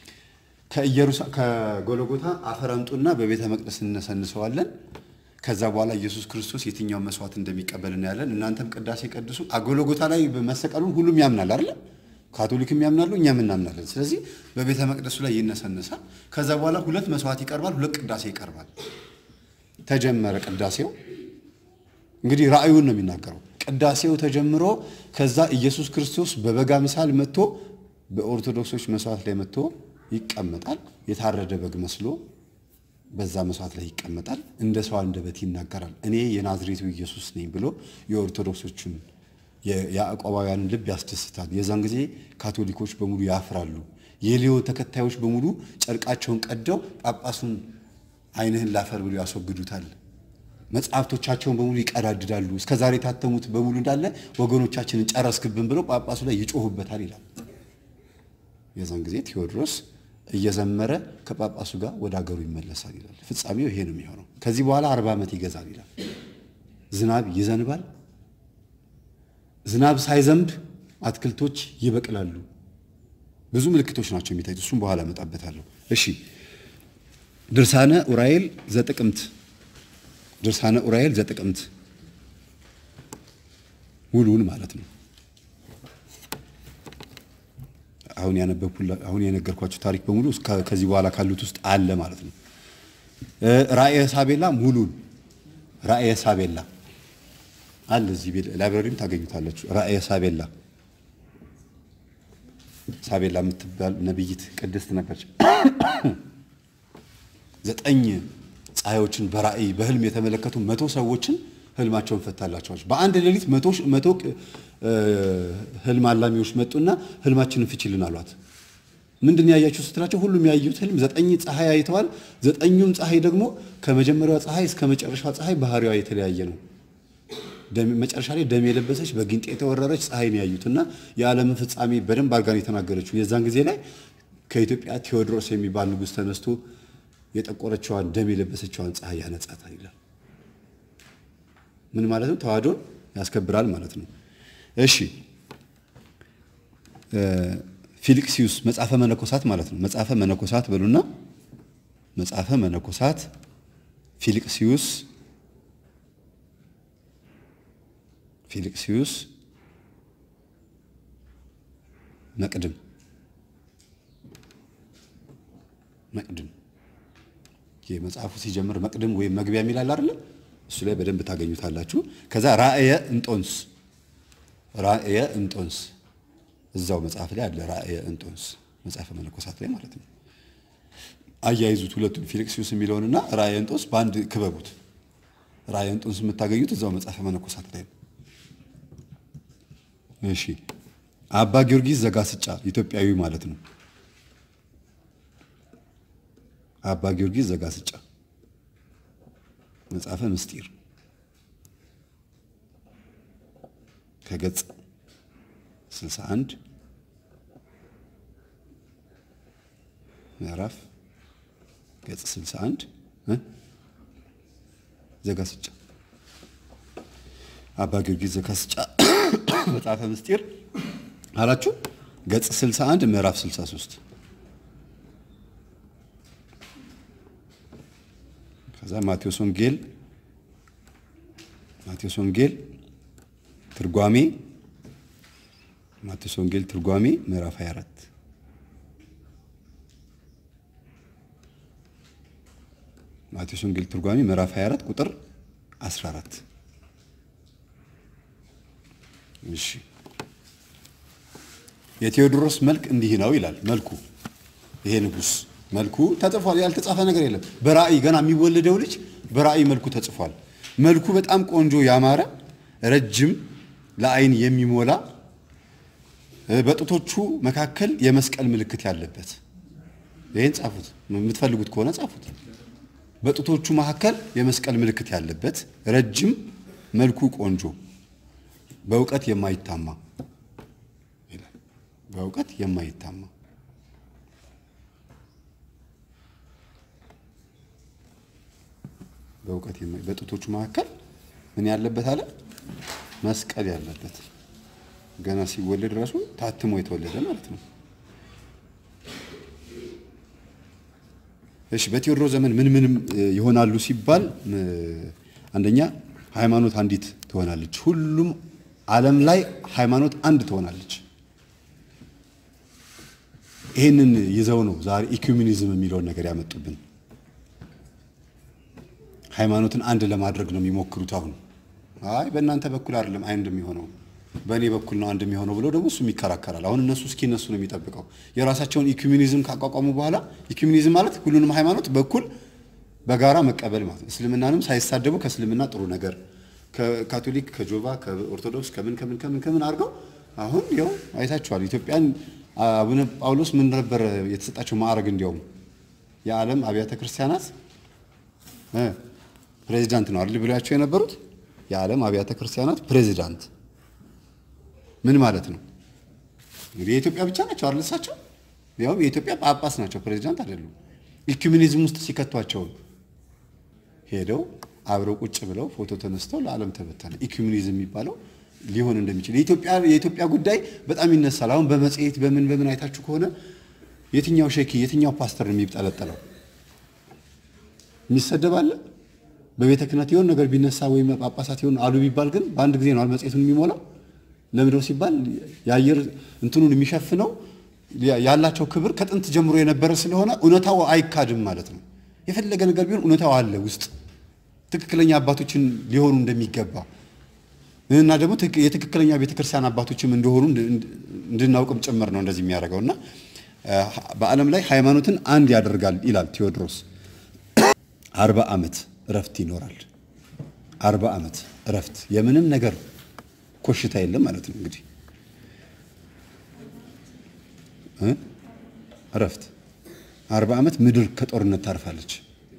ከጎልጎታ አፈር አምጡና በቤተ መቅደስ እነሰንሰዋለን ከዛ በኋላ ኢየሱስ ክርስቶስ የትኛውን መስዋዕት እንደሚቀበል እናያለን እናንተም ቅዳሴ ቀድሱ ጎልጎታ ላይ መሰቀሉን ሁሉም ያምናል አይደለ ካቶሊክም ያምናሉ እኛም እናምናለን ስለዚህ በቤተ መቅደሱ ላይ ይነሰነሳል ከዛ በኋላ ሁለት መስዋዕት ይቀርባል ሁለት ቅዳሴ ይቀርባል ተጀመረ ቅዳሴው እንግዲህ ራእዩን ነው የሚናገረው ቅዳሴው ተጀምሮ ከዛ ኢየሱስ ክርስቶስ በበጋ ምሳል መጥቶ በኦርቶዶክሶች መስዋዕት ላይ መጥቶ ይቀመጣል የታረደ በግ መስሎ በዛ መስዋዕት ላይ ይቀመጣል እንደ ሰው አንደበት ይናገራል እኔ የናዝሬቱ ኢየሱስ ነኝ ብሎ የኦርቶዶክሶችን የያዕቆባውያንን ልብ ያስደስታል የዛን ጊዜ ካቶሊኮች በሙሉ ያፍራሉ የሊዮ ተከታዮች በሙሉ ጨርቃቸውን ቀደው ጳጳሱን አይንህን ላፈር ብሎ ያስወግዱታል መጽሐፍቶቻቸውን በሙሉ ይቀዳድዳሉ እስከ ዛሬ የታተሙት በሙሉ እንዳለ ወገኖቻችንን ጨረስክብን ብለው ጳጳሱ ላይ ይጮሁበታል ይላል የዛን ጊዜ ቴዎድሮስ እየዘመረ ከጳጳሱ ጋር ወደ ሀገሩ ይመለሳል ይላል ፍጻሜው ይሄ ነው የሚሆነው ከዚህ በኋላ አርባ ዓመት ይገዛል ይላል ዝናብ ይዘንባል ዝናብ ሳይዘንብ አትክልቶች ይበቅላሉ ብዙ ምልክቶች ናቸው የሚታዩት እሱም በኋላ እመጣበታለሁ እሺ ድርሳነ ኡራኤል ዘጥቅምት ድርሳነ ኡራኤል ዘጥቅምት ውሉን ማለት ነው አሁን ያነበብኩላ አሁን የነገርኳቸው ታሪክ በሙሉ ከዚህ በኋላ ካሉት ውስጥ አለ ማለት ነው ራእየ ሳቤላ ሙሉን ራእየ ሳቤላ አለ እዚህ ላይብራሪም ታገኙታላችሁ ራእየ ሳቤላ ሳቤላ የምትባል ነብይት ቅድስት ነበረች ዘጠኝ ፀሐዮችን በራእይ በህልም የተመለከቱ መቶ ሰዎችን ህልማቸውን ፈታላቸዋል በአንድ ሌሊት መቶ ህልም አላሚዎች መጡና ህልማችንን ፍችልን አሏት ምንድን ያያችሁ ስትላቸው ሁሉም ያዩት ህልም ዘጠኝ ፀሐይ አይተዋል ዘጠኙም ፀሐይ ደግሞ ከመጀመሪያዋ ፀሐይ እስከ መጨረሻዋ ፀሐይ ባህሪዋ የተለያየ ነው መጨረሻ ላይ ደም የለበሰች በጊንጥ የተወረረች ፀሐይን ያዩትና የዓለምን ፍጻሜ በደንብ አርጋን የተናገረችው የዛን ጊዜ ላይ ከኢትዮጵያ ቴዎድሮስ የሚባል ንጉሥ ተነስቶ የጠቆረችዋን ደም የለበሰችዋን ፀሐይ ያነጻታል ይላል ምን ማለት ነው ተዋህዶን ያስከብራል ማለት ነው እሺ ፊልክሲዩስ መጽሐፈ መነኮሳት ማለት ነው መጽሐፈ መነኮሳት በሉና መጽሐፈ መነኮሳት ፊልክሲዩስ ፊልክሲዩስ መቅድም መቅድም መጽሐፉ ሲጀምር መቅድም ወይም መግቢያ የሚላል አይደለ እሱ ላይ በደንብ ታገኙታላችሁ ከዛ ራእየ እንጦንስ ራእየ እንጦንስ እዛው መጽሐፍ ላይ አለ ራእየ እንጦንስ መጽሐፈ መነኮሳት ላይ ማለት ነው አያይዙት ሁለቱም ፊልክሲዩስ የሚለውንና ራእየ እንጦንስ በአንድ ክበቡት ራእየ እንጦንስ የምታገኙት እዛው መጽሐፈ መነኮሳት ላይ ነው እሺ አባ ጊዮርጊስ ዘጋስጫ ኢትዮጵያዊ ማለት ነው አባ ጊዮርጊስ ዘጋስጫ መጽሐፈ ምስጢር ከገጽ 61 ምዕራፍ ገጽ 61 ዘጋስጫ አባ ጊዮርጊስ ዘጋስጫ መጽሐፈ ምስጢር አላችሁ ገጽ 61 ምዕራፍ 63 ከዛ ማቴዎስ ወንጌል ማቴዎስ ወንጌል ትርጓሜ ማቴዎስ ወንጌል ትርጓሜ ምዕራፍ 24 ማቴዎስ ወንጌል ትርጓሜ ምዕራፍ 24 ቁጥር 14 እሺ የቴዎድሮስ መልክ እንዲህ ነው ይላል መልኩ ይሄ ንጉስ መልኩ ተጽፏል ያልተጻፈ ነገር የለም በራእይ ገና የሚወለደው ልጅ በራእይ መልኩ ተጽፏል መልኩ በጣም ቆንጆ ያማረ ረጅም ለአይን የሚሞላ በጡቶቹ መካከል የመስቀል ምልክት ያለበት ይህን ጻፉት የምትፈልጉት ከሆነ ጻፉት በጡቶቹ መካከል የመስቀል ምልክት ያለበት ረጅም መልኩ ቆንጆ በእውቀት የማይታማ ይላል በእውቀት የማይታማ በእውቀት የማይ በጡቶቹ መካከል ምን ያለበት አለ መስቀል ያለበት ገና ሲወለድ ራሱ ታትሞ የተወለደ ማለት ነው። እሺ በቴዎድሮስ ዘመን ምን ምንም ይሆናሉ ሲባል አንደኛ ሃይማኖት አንዲት ትሆናለች። ሁሉም ዓለም ላይ ሃይማኖት አንድ ትሆናለች። ይህንን ይዘው ነው ዛሬ ኢኩሚኒዝም የሚለውን ነገር ያመጡብን። ሃይማኖትን አንድ ለማድረግ ነው የሚሞክሩት። አሁን አይ በእናንተ በኩል አይደለም አንድ የሚሆነው በእኔ በኩል ነው አንድ የሚሆነው ብሎ ደግሞ እሱም ይከራከራል። አሁን እነሱ እስኪ እነሱ ነው የሚጠብቀው የራሳቸውን ኢኩሚኒዝም ካቋቋሙ በኋላ ኢኩሚኒዝም ማለት ሁሉንም ሃይማኖት በኩል በጋራ መቀበል ማለት ነው። እስልምናንም ሳይሳደቡ ከእስልምና ጥሩ ነገር ከካቶሊክ ከጆባ ከኦርቶዶክስ ከምን ከምን ከምን ከምን አድርገው አሁን ያው አይታችኋል። ኢትዮጵያን አቡነ ጳውሎስ ምን ነበር የተሰጣቸው ማዕረግ? እንዲያውም የዓለም አብያተ ክርስቲያናት ፕሬዚዳንት ነው አይደል ብሏቸው የነበሩት የዓለም አብያተ ክርስቲያናት ፕሬዚዳንት ምን ማለት ነው? እንግዲህ የኢትዮጵያ ብቻ ናቸው አይደል? እሳቸው ያው የኢትዮጵያ ጳጳስ ናቸው፣ ፕሬዚዳንት አይደሉም። ኢኩሚኒዝም ውስጥ ሲከቷቸው ሄደው አብረው ቁጭ ብለው ፎቶ ተነስተው ለዓለም ተበተነ። ኢኩሚኒዝም የሚባለው ሊሆን እንደሚችል የኢትዮጵያ የኢትዮጵያ ጉዳይ በጣም ይነሳል። አሁን በመጽሔት በምን በምን አይታችሁ ከሆነ የትኛው ሼኪ የትኛው ፓስተር ነው የሚጠለጠለው? የሚሰደብ አለ። በቤተ ክህነት የሆነ ነገር ቢነሳ ወይም ጳጳሳት የሆነ አሉ ቢባል ግን በአንድ ጊዜ ነው መጽሔቱን የሚሞላው። ለምንድነው ሲባል የአየር እንትኑን የሚሸፍነው ያላቸው ክብር ከጥንት ጀምሮ የነበረ ስለሆነ እውነታው አይካድም ማለት ነው። የፈለገ ነገር ቢሆን እውነታው አለ ውስጥ ትክክለኛ አባቶችን ሊሆኑ እንደሚገባ እና ደግሞ የትክክለኛ ቤተክርስቲያን አባቶችም እንደሆኑ እንድናውቅም ጭምር ነው እንደዚህ የሚያደርገው እና በዓለም ላይ ሃይማኖትን አንድ ያደርጋል ይላል ቴዎድሮስ። አርባ ዓመት እረፍት ይኖራል። አርባ ዓመት እረፍት የምንም ነገር ኮሽታ የለም ማለት ነው። እንግዲህ እረፍት አርባ ዓመት ምድር ከጦርነት ታርፋለች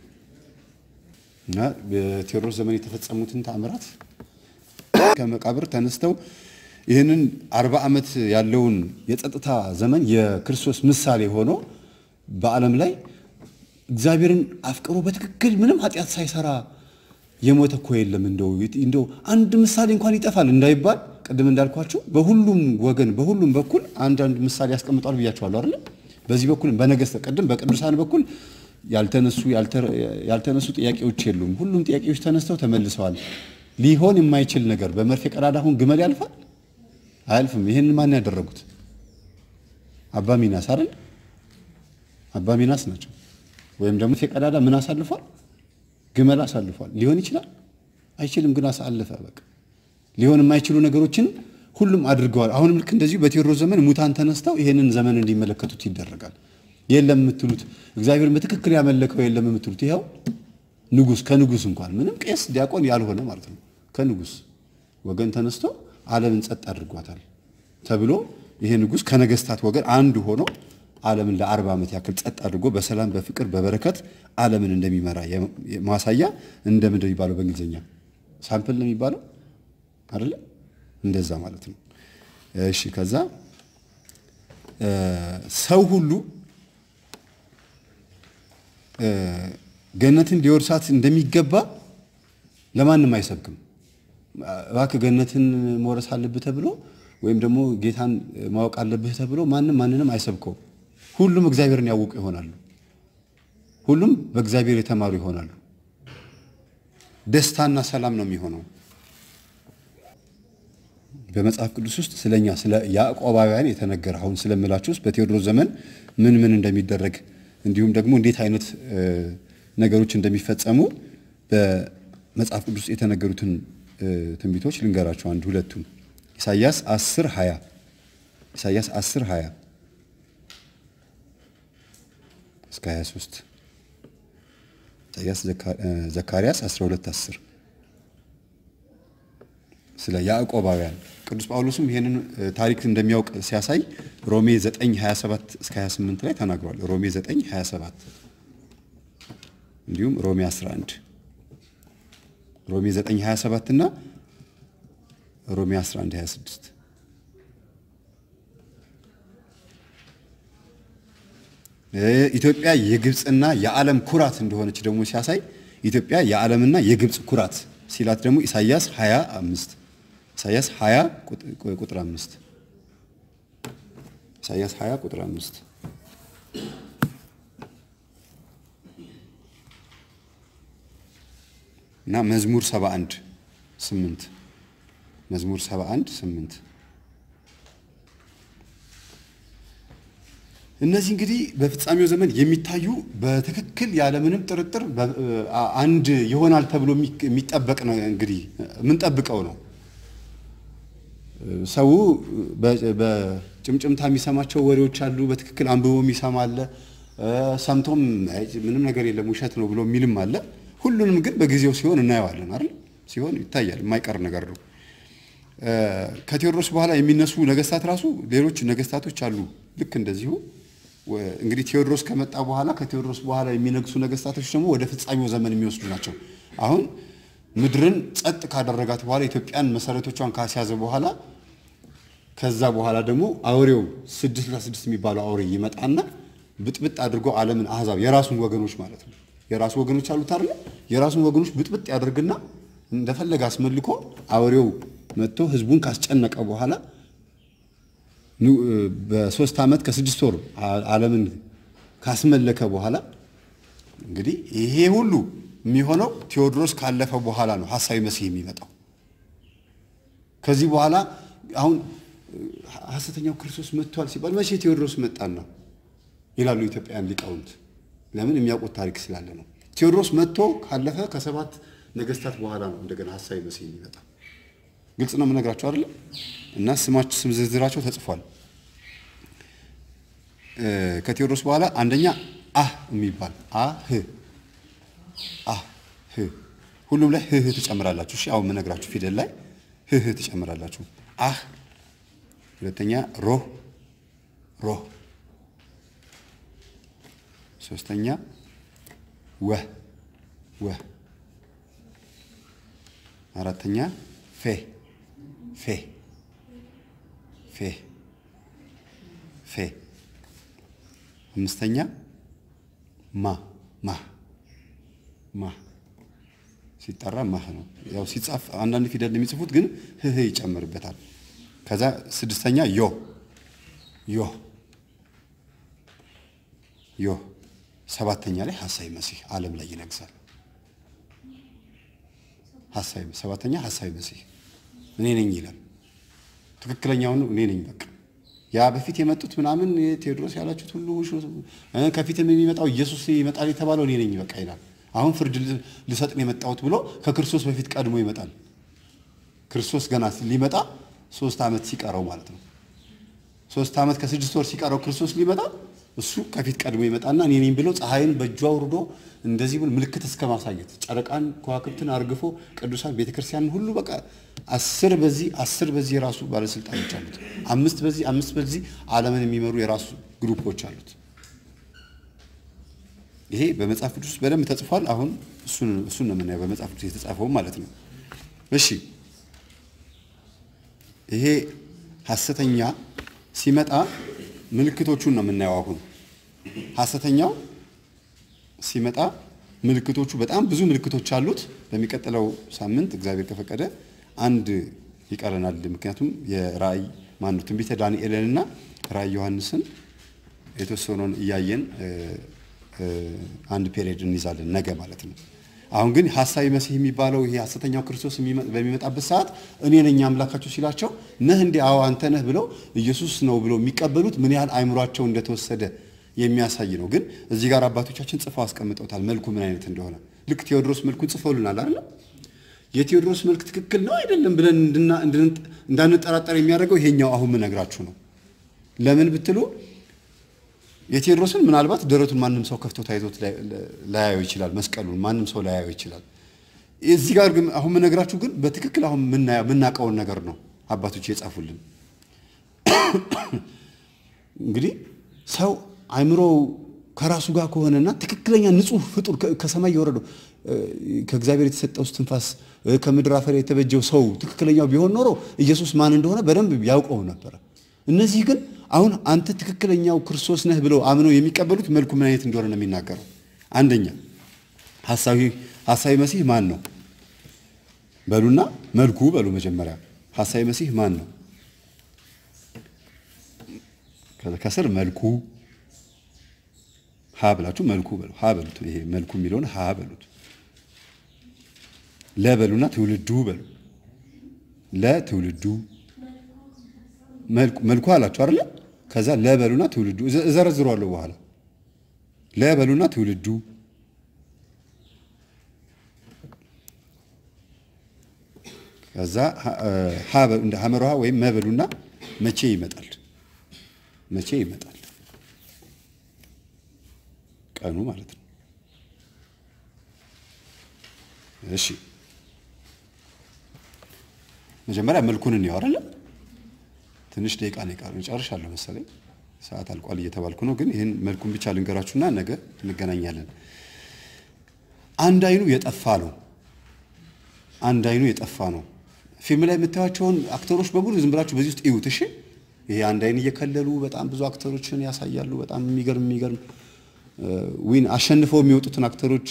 እና በቴዎድሮስ ዘመን የተፈጸሙትን ተአምራት ከመቃብር ተነስተው ይህንን አርባ ዓመት ያለውን የጸጥታ ዘመን የክርስቶስ ምሳሌ ሆኖ በዓለም ላይ እግዚአብሔርን አፍቅሮ በትክክል ምንም ኃጢአት ሳይሰራ የሞተ እኮ የለም። እንደው እንደው አንድ ምሳሌ እንኳን ይጠፋል እንዳይባል ቅድም እንዳልኳቸው በሁሉም ወገን በሁሉም በኩል አንዳንድ ምሳሌ ያስቀምጧል ብያቸዋለሁ አይደለ? በዚህ በኩል በነገስተ ቅድም በቅዱሳን በኩል ያልተነሱ ያልተነሱ ጥያቄዎች የሉም። ሁሉም ጥያቄዎች ተነስተው ተመልሰዋል። ሊሆን የማይችል ነገር በመርፌ ቀዳዳ አሁን ግመል ያልፋል አያልፍም። ይህንን ማን ያደረጉት? አባ ሚናስ አይደል? አባ ሚናስ ናቸው። ወይም ደግሞ መርፌ ቀዳዳ ምን አሳልፏል? ግመል አሳልፏል። ሊሆን ይችላል አይችልም፣ ግን አሳለፈ። በቃ ሊሆን የማይችሉ ነገሮችን ሁሉም አድርገዋል። አሁንም ልክ እንደዚሁ በቴዎድሮስ ዘመን ሙታን ተነስተው ይሄንን ዘመን እንዲመለከቱት ይደረጋል። የለም የምትሉት እግዚአብሔርን በትክክል ያመለከው የለም የምትሉት ይኸው ንጉስ ከንጉስ እንኳን ምንም ቄስ ዲያቆን ያልሆነ ማለት ነው ከንጉስ ወገን ተነስቶ ዓለምን ጸጥ አድርጓታል ተብሎ ይሄ ንጉስ ከነገስታት ወገን አንዱ ሆኖ ዓለምን ለአርባ ዓመት ያክል ጸጥ አድርጎ በሰላም በፍቅር በበረከት ዓለምን እንደሚመራ ማሳያ እንደ ምንድን የሚባለው በእንግሊዝኛ ሳምፕል ነው የሚባለው አይደለ? እንደዛ ማለት ነው። እሺ ከዛ ሰው ሁሉ ገነትን ሊወርሳት እንደሚገባ ለማንም አይሰብክም። እባክህ ገነትን መውረስ አለብህ ተብሎ ወይም ደግሞ ጌታን ማወቅ አለብህ ተብሎ ማንም ማንንም አይሰብከው። ሁሉም እግዚአብሔርን ያውቁ ይሆናሉ። ሁሉም በእግዚአብሔር የተማሩ ይሆናሉ። ደስታና ሰላም ነው የሚሆነው። በመጽሐፍ ቅዱስ ውስጥ ስለኛ ስለ ያዕቆባውያን የተነገረ አሁን ስለምላችሁ ውስጥ በቴዎድሮስ ዘመን ምን ምን እንደሚደረግ እንዲሁም ደግሞ እንዴት አይነት ነገሮች እንደሚፈጸሙ በመጽሐፍ ቅዱስ የተነገሩትን ትንቢቶች ልንገራቸው። አንድ ሁለቱን ኢሳይያስ 10 20 ኢሳይያስ 10 20 እስከ 23 ኢሳይያስ ዘካርያስ 12 10 ስለ ያዕቆባውያን ቅዱስ ጳውሎስም ይሄንን ታሪክ እንደሚያውቅ ሲያሳይ ሮሜ 9 27 እስከ 28 ላይ ተናግሯል። ሮሜ 9 27 እንዲሁም ሮሜ 11 ሮሜ 9 27 እና ሮሜ 11 26 ኢትዮጵያ የግብፅና የዓለም ኩራት እንደሆነች ደግሞ ሲያሳይ ኢትዮጵያ የዓለምና የግብፅ ኩራት ሲላት ደግሞ ኢሳይያስ 25 ኢሳይያስ 20 ቁጥር 5 ኢሳይያስ 20 ቁጥር 5 እና መዝሙር 71 8 መዝሙር 71 8 እነዚህ እንግዲህ በፍጻሜው ዘመን የሚታዩ በትክክል ያለምንም ጥርጥር አንድ ይሆናል ተብሎ የሚጠበቅ ነው። እንግዲህ የምንጠብቀው ነው። ሰው በጭምጭምታ የሚሰማቸው ወሬዎች አሉ። በትክክል አንብቦ የሚሰማ አለ። ሰምቶም ምንም ነገር የለም ውሸት ነው ብሎ የሚልም አለ። ሁሉንም ግን በጊዜው ሲሆን እናየዋለን አይደል? ሲሆን ይታያል። የማይቀር ነገር ነው። ከቴዎድሮስ በኋላ የሚነሱ ነገስታት ራሱ ሌሎች ነገስታቶች አሉ። ልክ እንደዚሁ እንግዲህ ቴዎድሮስ ከመጣ በኋላ ከቴዎድሮስ በኋላ የሚነግሱ ነገስታቶች ደግሞ ወደ ፍጻሜው ዘመን የሚወስዱ ናቸው። አሁን ምድርን ጸጥ ካደረጋት በኋላ ኢትዮጵያን መሰረቶቿን ካስያዘ በኋላ ከዛ በኋላ ደግሞ አውሬው ስድስት ለስድስት የሚባለው አውሬ ይመጣና ብጥብጥ አድርጎ ዓለምን አህዛብ የራሱን ወገኖች ማለት ነው የራሱ ወገኖች አሉት አይደለ? የራሱን ወገኖች ብጥብጥ ያደርግና እንደፈለገ አስመልኮ አውሬው መጥቶ ህዝቡን ካስጨነቀ በኋላ በሶስት ዓመት ከስድስት ወር ዓለምን ካስመለከ በኋላ እንግዲህ ይሄ ሁሉ የሚሆነው ቴዎድሮስ ካለፈ በኋላ ነው ሐሳዊ መሲህ የሚመጣው። ከዚህ በኋላ አሁን ሐሰተኛው ክርስቶስ መጥቷል ሲባል መቼ ቴዎድሮስ መጣና ይላሉ ኢትዮጵያውያን ሊቃውንት። ለምን የሚያውቁት ታሪክ ስላለ ነው። ቴዎድሮስ መጥቶ ካለፈ ከሰባት ነገስታት በኋላ ነው እንደገና ሐሳዊ መሲህ የሚመጣው። ግልጽ ነው የምነግራቸው አይደለም። እና ስማቸው ስም ዝርዝራቸው ተጽፏል። ከቴዎድሮስ በኋላ አንደኛ አህ የሚባል አህ አህ ህ ሁሉም ላይ ህህ ትጨምራላችሁ። እሺ አሁን የምነግራችሁ ፊደል ላይ ህህ ትጨምራላችሁ። አህ ሁለተኛ ሮህ ሮህ ሶስተኛ ወህ ወህ አራተኛ ፌ ፌ ፌ ፌ አምስተኛ ማ ማ ማ ሲጠራ ማህ ነው። ያው ሲጻፍ አንዳንድ ፊደል የሚጽፉት ግን ህህ ይጨምርበታል። ከዛ ስድስተኛ ዮ ዮ ዮ ሰባተኛ ላይ ሐሳዊ መሲህ ዓለም ላይ ይነግሳል። ሐሳዊ ሰባተኛ ሐሳዊ መሲህ እኔ ነኝ ይላል። ትክክለኛውን እኔ ነኝ በቃ ያ በፊት የመጡት ምናምን ቴዎድሮስ ያላችሁት ሁሉ ከፊትም የሚመጣው ኢየሱስ ይመጣል የተባለው እኔ ነኝ በቃ ይላል። አሁን ፍርድ ልሰጥ ነው የመጣሁት ብሎ ከክርስቶስ በፊት ቀድሞ ይመጣል። ክርስቶስ ገና ሊመጣ ሶስት ዓመት ሲቀረው ማለት ነው። ሶስት ዓመት ከስድስት ወር ሲቀረው ክርስቶስ ሊመጣ እሱ ከፊት ቀድሞ ይመጣና እኔ ነኝ ብሎ ፀሐይን በእጁ አውርዶ እንደዚህ ብሎ ምልክት እስከ ማሳየት ጨረቃን ከዋክብትን አርግፎ ቅዱሳን ቤተክርስቲያንን ሁሉ በቃ አስር በዚህ አስር በዚህ የራሱ ባለስልጣኖች አሉት። አምስት በዚህ አምስት በዚህ ዓለምን የሚመሩ የራሱ ግሩፖች አሉት። ይሄ በመጽሐፍ ቅዱስ በደንብ ተጽፏል። አሁን እሱን እሱን ነው የምናየው በመጽሐፍ ቅዱስ የተጻፈው ማለት ነው። እሺ ይሄ ሐሰተኛ ሲመጣ ምልክቶቹን ነው የምናየው። አሁን ሐሰተኛው ሲመጣ ምልክቶቹ በጣም ብዙ ምልክቶች አሉት። በሚቀጥለው ሳምንት እግዚአብሔር ከፈቀደ አንድ ይቀረናል። ምክንያቱም የራእይ ማነው ትንቢተ ዳንኤልንና ራእይ ዮሐንስን የተወሰነውን እያየን አንድ ፔሪየድ እንይዛለን ነገ ማለት ነው። አሁን ግን ሐሳዊ መሲህ የሚባለው ይሄ ሐሰተኛው ክርስቶስ በሚመጣበት ሰዓት እኔ ነኝ አምላካቸው ሲላቸው ነህ እንዴ? አዎ አንተ ነህ ብለው ኢየሱስ ነው ብለው የሚቀበሉት ምን ያህል አይምሯቸው እንደተወሰደ የሚያሳይ ነው። ግን እዚህ ጋር አባቶቻችን ጽፈው አስቀምጠውታል መልኩ ምን አይነት እንደሆነ። ልክ ቴዎድሮስ መልኩን ጽፈውልናል አይደል? የቴዎድሮስ መልክ ትክክል ነው አይደለም ብለን እንዳንጠራጠር የሚያደርገው ይሄኛው አሁን ምነግራችሁ ነው። ለምን ብትሉ የቴዎድሮስን ምናልባት ደረቱን ማንም ሰው ከፍቶ ታይቶት ላያየው ይችላል። መስቀሉን ማንም ሰው ላያየው ይችላል። እዚህ ጋር ግን አሁን ምነግራችሁ ግን በትክክል አሁን የምናውቀውን ነገር ነው አባቶች የጻፉልን። እንግዲህ ሰው አይምሮ ከራሱ ጋር ከሆነና ትክክለኛ ንጹሕ ፍጡር ከሰማይ የወረደው ከእግዚአብሔር የተሰጠው እስትንፋስ ከምድር አፈር የተበጀው ሰው ትክክለኛው ቢሆን ኖሮ ኢየሱስ ማን እንደሆነ በደንብ ያውቀው ነበረ። እነዚህ ግን አሁን አንተ ትክክለኛው ክርስቶስ ነህ ብለው አምነው የሚቀበሉት መልኩ ምን አይነት እንደሆነ ነው የሚናገረው። አንደኛ ሐሳዊ መሲህ ማን ነው በሉና መልኩ በሉ መጀመሪያ ሐሳዊ መሲህ ማን ነው? ከስር መልኩ ሀ ብላችሁ መልኩ በሉ ሀ በሉት። ይሄ መልኩ የሚለውን ሀ በሉት። ለ በሉና ትውልዱ በሉ ለትውልዱ መልኩ አላችሁ አይደለ? ከዛ ለ በሉና ትውልዱ እዘረዝሯለሁ በኋላ ለ በሉና ትውልዱ ከዛ ሐመር ውሃ ወይም መበሉና መቼ ይመጣል? መቼ ይመጣል? ቀኑ ማለት ነው። እሺ መጀመሪያ መልኩን እንየው አይደለ? ትንሽ ደቂቃ ነው የቀረው። እጨርሻለሁ መሰለኝ ሰዓት አልቋል እየተባልኩ ነው። ግን ይህን መልኩን ብቻ ልንገራችሁና ነገ እንገናኛለን። አንድ አይኑ የጠፋ ነው። አንድ አይኑ የጠፋ ነው። ፊልም ላይ የምታዩቸውን አክተሮች በሙሉ ዝም ብላችሁ በዚህ ውስጥ እዩት። እሺ ይሄ አንድ አይን እየከለሉ በጣም ብዙ አክተሮችን ያሳያሉ። በጣም የሚገርም የሚገርም ዊን አሸንፈው የሚወጡትን አክተሮች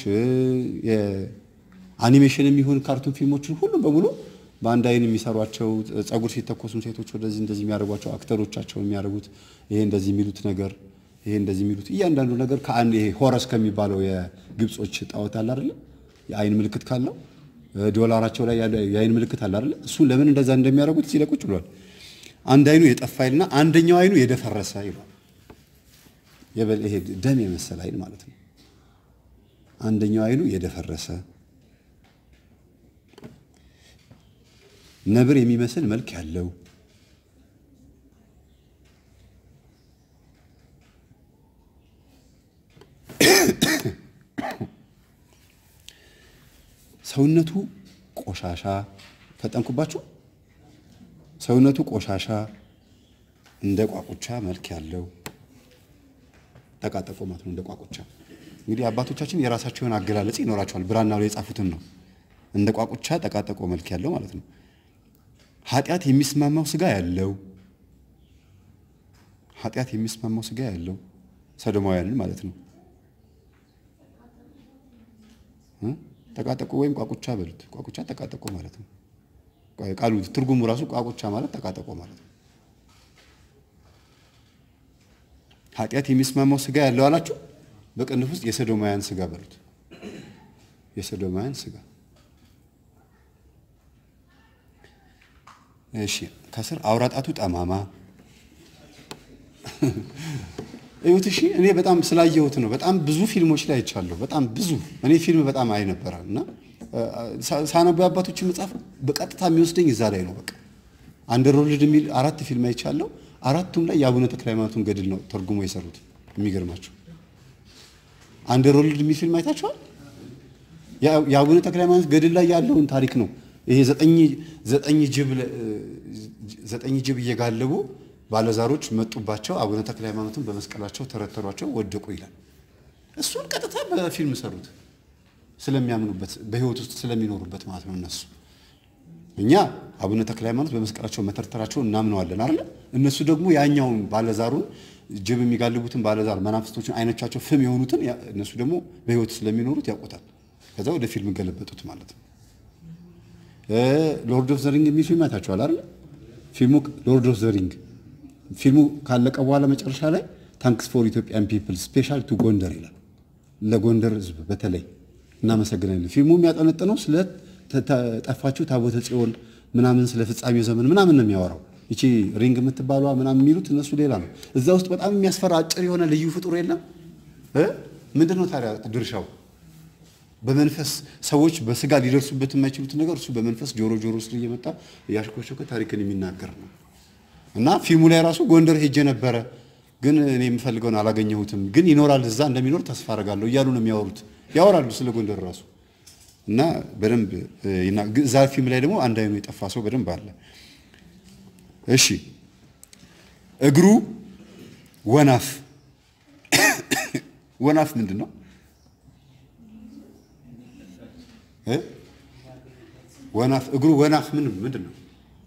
የአኒሜሽን የሚሆን ካርቱን ፊልሞችን ሁሉም በሙሉ በአንድ አይን የሚሰሯቸው ጸጉር ሲተኮሱም ሴቶች ወደዚህ እንደዚህ የሚያደርጓቸው አክተሮቻቸው የሚያደርጉት ይሄ እንደዚህ የሚሉት ነገር ይሄ እንደዚህ የሚሉት እያንዳንዱ ነገር ከአንድ ይሄ ሆረስ ከሚባለው የግብጾች ጣዖት አለ አይደለ የአይን ምልክት ካለው ዶላራቸው ላይ ያለ የአይን ምልክት አለ አይደለ እሱን ለምን እንደዛ እንደሚያደርጉት እዚህ ላይ ቁጭ ብሏል። አንድ አይኑ የጠፋ ይልና አንደኛው አይኑ የደፈረሰ ይሏል። ይሄ ደም የመሰለ አይን ማለት ነው። አንደኛው አይኑ የደፈረሰ ነብር የሚመስል መልክ ያለው ሰውነቱ ቆሻሻ ፈጠንኩባችሁ። ሰውነቱ ቆሻሻ እንደ ቋቁቻ መልክ ያለው ጠቃጠቆ ማለት ነው። እንደ ቋቁቻ እንግዲህ አባቶቻችን የራሳቸውን አገላለጽ ይኖራቸዋል። ብራና ላይ የጻፉትን ነው። እንደ ቋቁቻ ጠቃጠቆ መልክ ያለው ማለት ነው። ኃጢአት የሚስማማው ስጋ ያለው ኃጢአት የሚስማማው ስጋ ያለው ሰዶማውያንን ማለት ነው። ጠቃጠቆ ወይም ቋቁቻ በሉት። ቋቁቻ ጠቃጠቆ ማለት ነው። ቃሉ ትርጉሙ ራሱ ቋቁቻ ማለት ጠቃጠቆ ማለት ነው። ኃጢአት የሚስማማው ስጋ ያለው አላችሁ። በቅንፍ ውስጥ የሰዶማውያን ስጋ በሉት። የሰዶማውያን ስጋ እሺ። ከስር አውራጣቱ ጠማማ እዩት። እሺ እኔ በጣም ስላየሁት ነው። በጣም ብዙ ፊልሞች ላይ አይቻለሁ። በጣም ብዙ እኔ ፊልም በጣም አይ ነበረ እና ሳነቡ አባቶችን መጽሐፍ በቀጥታ የሚወስደኝ እዛ ላይ ነው። በቃ አንደርወርልድ የሚል አራት ፊልም አይቻለሁ። አራቱም ላይ የአቡነ ተክለ ሃይማኖቱን ገድል ነው ተርጉሞ የሰሩት። የሚገርማቸው አንደርወርልድ የሚል ፊልም አይታችኋል? የአቡነ ተክለ ሃይማኖት ገድል ላይ ያለውን ታሪክ ነው። ይሄ ዘጠኝ ጅብ እየጋለቡ ባለዛሮች መጡባቸው። አቡነ ተክለ ሃይማኖትን በመስቀላቸው ተረተሯቸው፣ ወደቁ ይላል። እሱን ቀጥታ በፊልም ሰሩት። ስለሚያምኑበት በህይወት ውስጥ ስለሚኖሩበት ማለት ነው። እነሱ እኛ አቡነ ተክለ ሃይማኖት በመስቀላቸው መተርተራቸውን እናምነዋለን አይደለ? እነሱ ደግሞ ያኛውን ባለዛሩን ጅብ የሚጋልቡትን ባለዛር መናፍስቶችን አይኖቻቸው ፍም የሆኑትን እነሱ ደግሞ በህይወት ስለሚኖሩት ያውቁታል። ከዛ ወደ ፊልም ገለበጡት ማለት ነው። ሎርድ ኦፍ ዘሪንግ የሚል ፊልም አይታችኋል አይደለ? ፊልሙ ሎርድ ኦፍ ዘሪንግ ፊልሙ ካለቀ በኋላ መጨረሻ ላይ ታንክስ ፎር ኢትዮጵያን ፒፕል ስፔሻል ቱ ጎንደር ይላል። ለጎንደር ህዝብ በተለይ እናመሰግናለን። ፊልሙ የሚያጠነጥነው ስለ ጠፋችሁ ታቦተ ጽዮን ምናምን ስለ ፍጻሜው ዘመን ምናምን ነው የሚያወራው። ይቺ ሪንግ የምትባሏ ምናምን የሚሉት እነሱ ሌላ ነው። እዛ ውስጥ በጣም የሚያስፈራ አጭር የሆነ ልዩ ፍጡር የለም። ምንድን ነው ታዲያ ድርሻው? በመንፈስ ሰዎች በስጋ ሊደርሱበት የማይችሉት ነገር እሱ በመንፈስ ጆሮ ጆሮ ውስጥ እየመጣ እያሽኮሸኮ ታሪክን የሚናገር ነው። እና ፊልሙ ላይ ራሱ ጎንደር ሄጄ ነበረ፣ ግን እኔ የምፈልገውን አላገኘሁትም፣ ግን ይኖራል እዛ እንደሚኖር ተስፋ አደርጋለሁ እያሉ ነው የሚያወሩት። ያወራሉ ስለ ጎንደር ራሱ እና በደንብ እዛ ፊልም ላይ ደግሞ አንድ አይኑ የጠፋ ሰው በደንብ አለ። እሺ እግሩ ወናፍ ወናፍ ምንድን ነው? ወናፍ እግሩ ወናፍ ምን ምንድን ነው?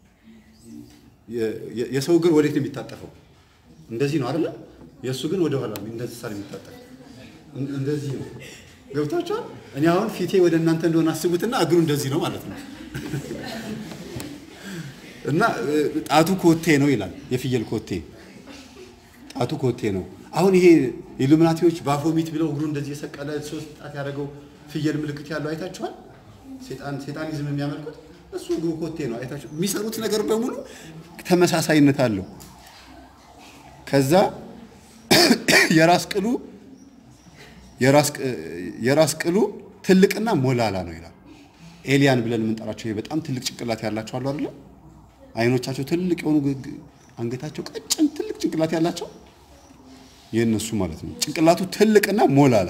የሰው እግር ወዴት ነው የሚታጠፈው? እንደዚህ ነው አይደለ? የእሱ ግን ወደ ኋላ እንደዚህ ሳር የሚታጠፍ እንደዚህ ነው። ገብቷቸዋል። እኔ አሁን ፊቴ ወደ እናንተ እንደሆነ አስቡትና እግሩ እንደዚህ ነው ማለት ነው። እና ጣቱ ኮቴ ነው ይላል። የፍየል ኮቴ ጣቱ ኮቴ ነው። አሁን ይሄ ኢሉሚናቲዎች ባፎሚት ብለው እግሩ እንደዚህ የሰቀለ ሶስት ጣት ያደረገው ፍየል ምልክት ያለው አይታችኋል። ሴጣን ሴጣኒዝም የሚያመልኩት እሱ እግሩ ኮቴ ነው። አይታችሁ የሚሰሩት ነገር በሙሉ ተመሳሳይነት አለው። ከዛ የራስ ቅሉ የራስ ቅሉ ትልቅና ሞላላ ነው ይላል። ኤሊያን ብለን የምንጠራቸው ይሄ በጣም ትልቅ ጭንቅላት ያላቸው አሉ አይደለ? አይኖቻቸው ትልቅ የሆኑ አንገታቸው ቀጭን ትልቅ ጭንቅላት ያላቸው የእነሱ ማለት ነው። ጭንቅላቱ ትልቅና ሞላላ፣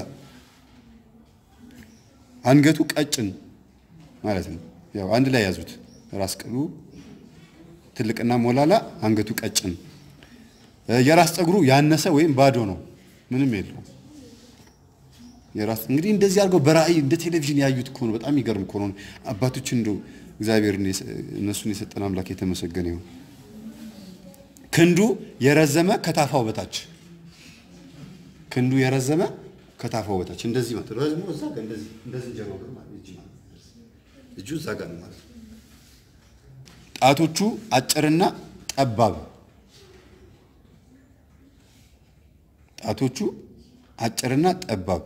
አንገቱ ቀጭን ማለት ነው። ያው አንድ ላይ ያዙት። ራስ ቅሉ ትልቅና ሞላላ፣ አንገቱ ቀጭን። የራስ ፀጉሩ ያነሰ ወይም ባዶ ነው፣ ምንም የለውም። የራስ እንግዲህ እንደዚህ አድርገው በራእይ እንደ ቴሌቪዥን ያዩት እኮ ነው። በጣም ይገርም እኮ ነው። አባቶች እንደው እግዚአብሔር እነሱን የሰጠን አምላክ የተመሰገነ ይሁን። ክንዱ የረዘመ ከታፋው በታች ክንዱ የረዘመ ከታፋው በታች እንደዚህ ማለት ረዝሞ እዛ ጋር እንደዚህ እንደዚህ ጀሮ ጋር ማለት እጅ ማለት እጁ እዛ ጋር ነው ማለት ጣቶቹ አጭርና ጠባብ ጣቶቹ አጭርና ጠባብ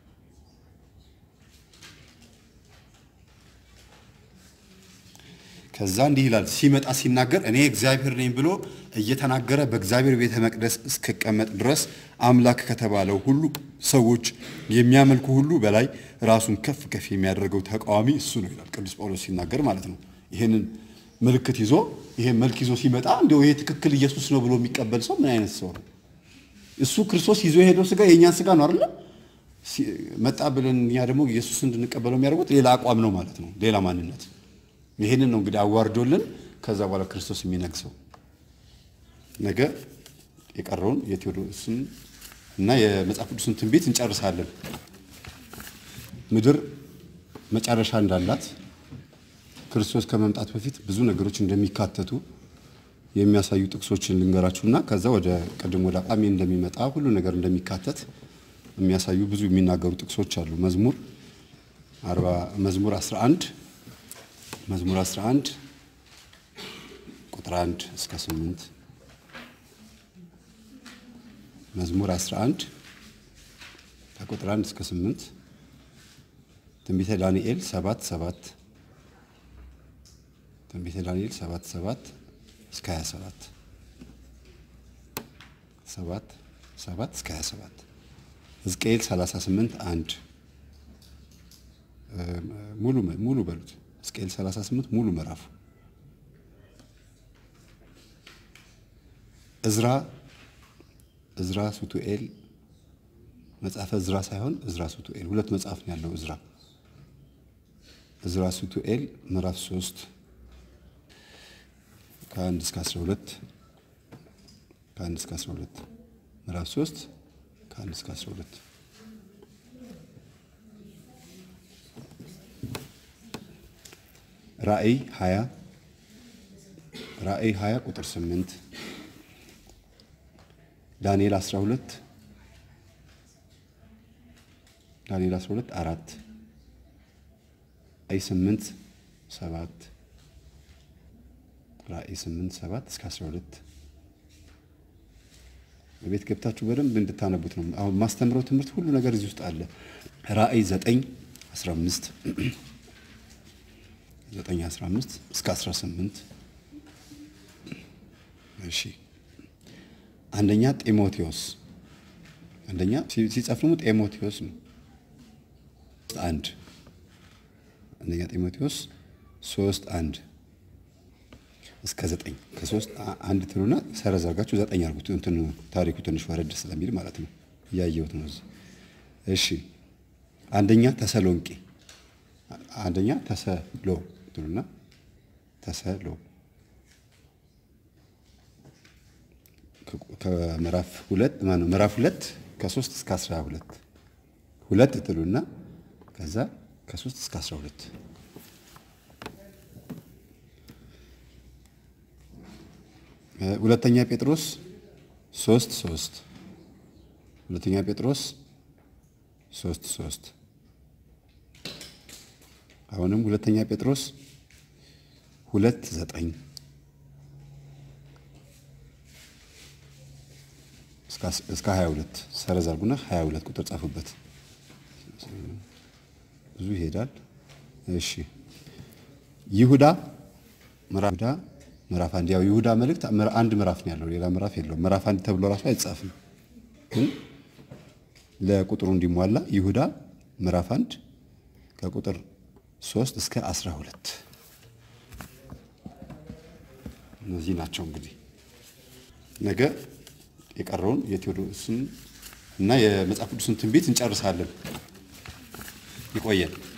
ከዛ እንዲህ ይላል ሲመጣ ሲናገር እኔ እግዚአብሔር ነኝ ብሎ እየተናገረ በእግዚአብሔር ቤተ መቅደስ እስክቀመጥ ድረስ አምላክ ከተባለው ሁሉ ሰዎች የሚያመልኩ ሁሉ በላይ ራሱን ከፍ ከፍ የሚያደርገው ተቃዋሚ እሱ ነው ይላል ቅዱስ ጳውሎስ ሲናገር ማለት ነው። ይህንን ምልክት ይዞ ይሄን መልክ ይዞ ሲመጣ እንዲያው ይሄ ትክክል ኢየሱስ ነው ብሎ የሚቀበል ሰው ምን አይነት ሰው ነው? እሱ ክርስቶስ ይዞ የሄደው ስጋ የእኛን ስጋ ነው አይደለ? መጣ ብለን እኛ ደግሞ ኢየሱስ እንድንቀበለው የሚያደርጉት ሌላ አቋም ነው ማለት ነው፣ ሌላ ማንነት ይህንን ነው እንግዲህ አዋርዶልን ከዛ በኋላ ክርስቶስ የሚነግሰው። ነገ የቀረውን የቴዎድሮስን እና የመጽሐፍ ቅዱስን ትንቢት እንጨርሳለን። ምድር መጨረሻ እንዳላት ክርስቶስ ከመምጣት በፊት ብዙ ነገሮች እንደሚካተቱ የሚያሳዩ ጥቅሶችን ልንገራችሁና ከዛ ወደ ቅድም ወደ አቋሚ እንደሚመጣ ሁሉ ነገር እንደሚካተት የሚያሳዩ ብዙ የሚናገሩ ጥቅሶች አሉ። መዝሙር አርባ መዝሙር 11 መዝሙር 11 ቁጥር 1 እስከ 8 መዝሙር 11 ከቁጥር 1 እስከ 8 ትንቢተ ዳንኤል 7 7 ትንቢተ ዳንኤል 7 7 እስከ 27 7 7 እስከ 27 ሕዝቅኤል 38 1 ሙሉ ሙሉ በሉት ሕዝቅኤል 38 ሙሉ ምዕራፉ እዝራ እዝራ ሱቱኤል መጽሐፈ እዝራ ሳይሆን እዝራ ሱቱኤል ሁለት መጽሐፍ ነው ያለው እዝራ እዝራ ሱቱኤል ምዕራፍ 3 ከአንድ እስከ 12 ከአንድ እስከ 12 ምዕራፍ 3 ከአንድ እስከ 12 ራእይ 20 ራእይ 20 ቁጥር 8 ዳንኤል 12 ዳንኤል 12 4 ራእይ 8 7 ራእይ 8 7 እስከ 12 በቤት ገብታችሁ በደንብ እንድታነቡት ነው። አሁን ማስተምረው ትምህርት ሁሉ ነገር እዚህ ውስጥ አለ። ራእይ 9 15 9 15 እስከ 18 እሺ አንደኛ ጢሞቴዎስ አንደኛ ሲጻፍ ደግሞ ጢሞቴዎስ ነው። አንድ አንደኛ ጢሞቴዎስ ሶስት አንድ እስከ ዘጠኝ ከሶስት አንድ ትሉና ሰረዝ አድርጋችሁ ዘጠኝ አድርጉት። እንትን ታሪኩ ትንሽ ወረድ ስለሚል ማለት ነው። እያየሁት ነው እዚህ። እሺ አንደኛ ተሰሎንቄ አንደኛ ተሰሎ ትሉና ተሰሎ ከምዕራፍ ሁለት ማነው ምዕራፍ ሁለት ከሶስት እስከ አስራ ሁለት ሁለት ትሉና ከዛ ከሶስት እስከ አስራ ሁለት ሁለተኛ ጴጥሮስ ሶስት ሶስት ሁለተኛ ጴጥሮስ ሶስት ሶስት አሁንም ሁለተኛ ጴጥሮስ ሁለት ዘጠኝ እስከ 22 ሰረዝ አድርጉና 22 ቁጥር ጻፉበት። ብዙ ይሄዳል። እሺ ይሁዳ ምዕራፍ ይሁዳ ምዕራፍ አንድ ያው ይሁዳ መልእክት አንድ ምዕራፍ ነው ያለው፣ ሌላ ምዕራፍ የለውም። ምዕራፍ አንድ ተብሎ ራሱ አይጻፍም፣ ግን ለቁጥሩ እንዲሟላ ይሁዳ ምዕራፍ አንድ ከቁጥር 3 እስከ 12 እነዚህ ናቸው። እንግዲህ ነገ የቀረውን የቴዎድሮስን እና የመጽሐፍ ቅዱስን ትንቢት እንጨርሳለን። ይቆየን።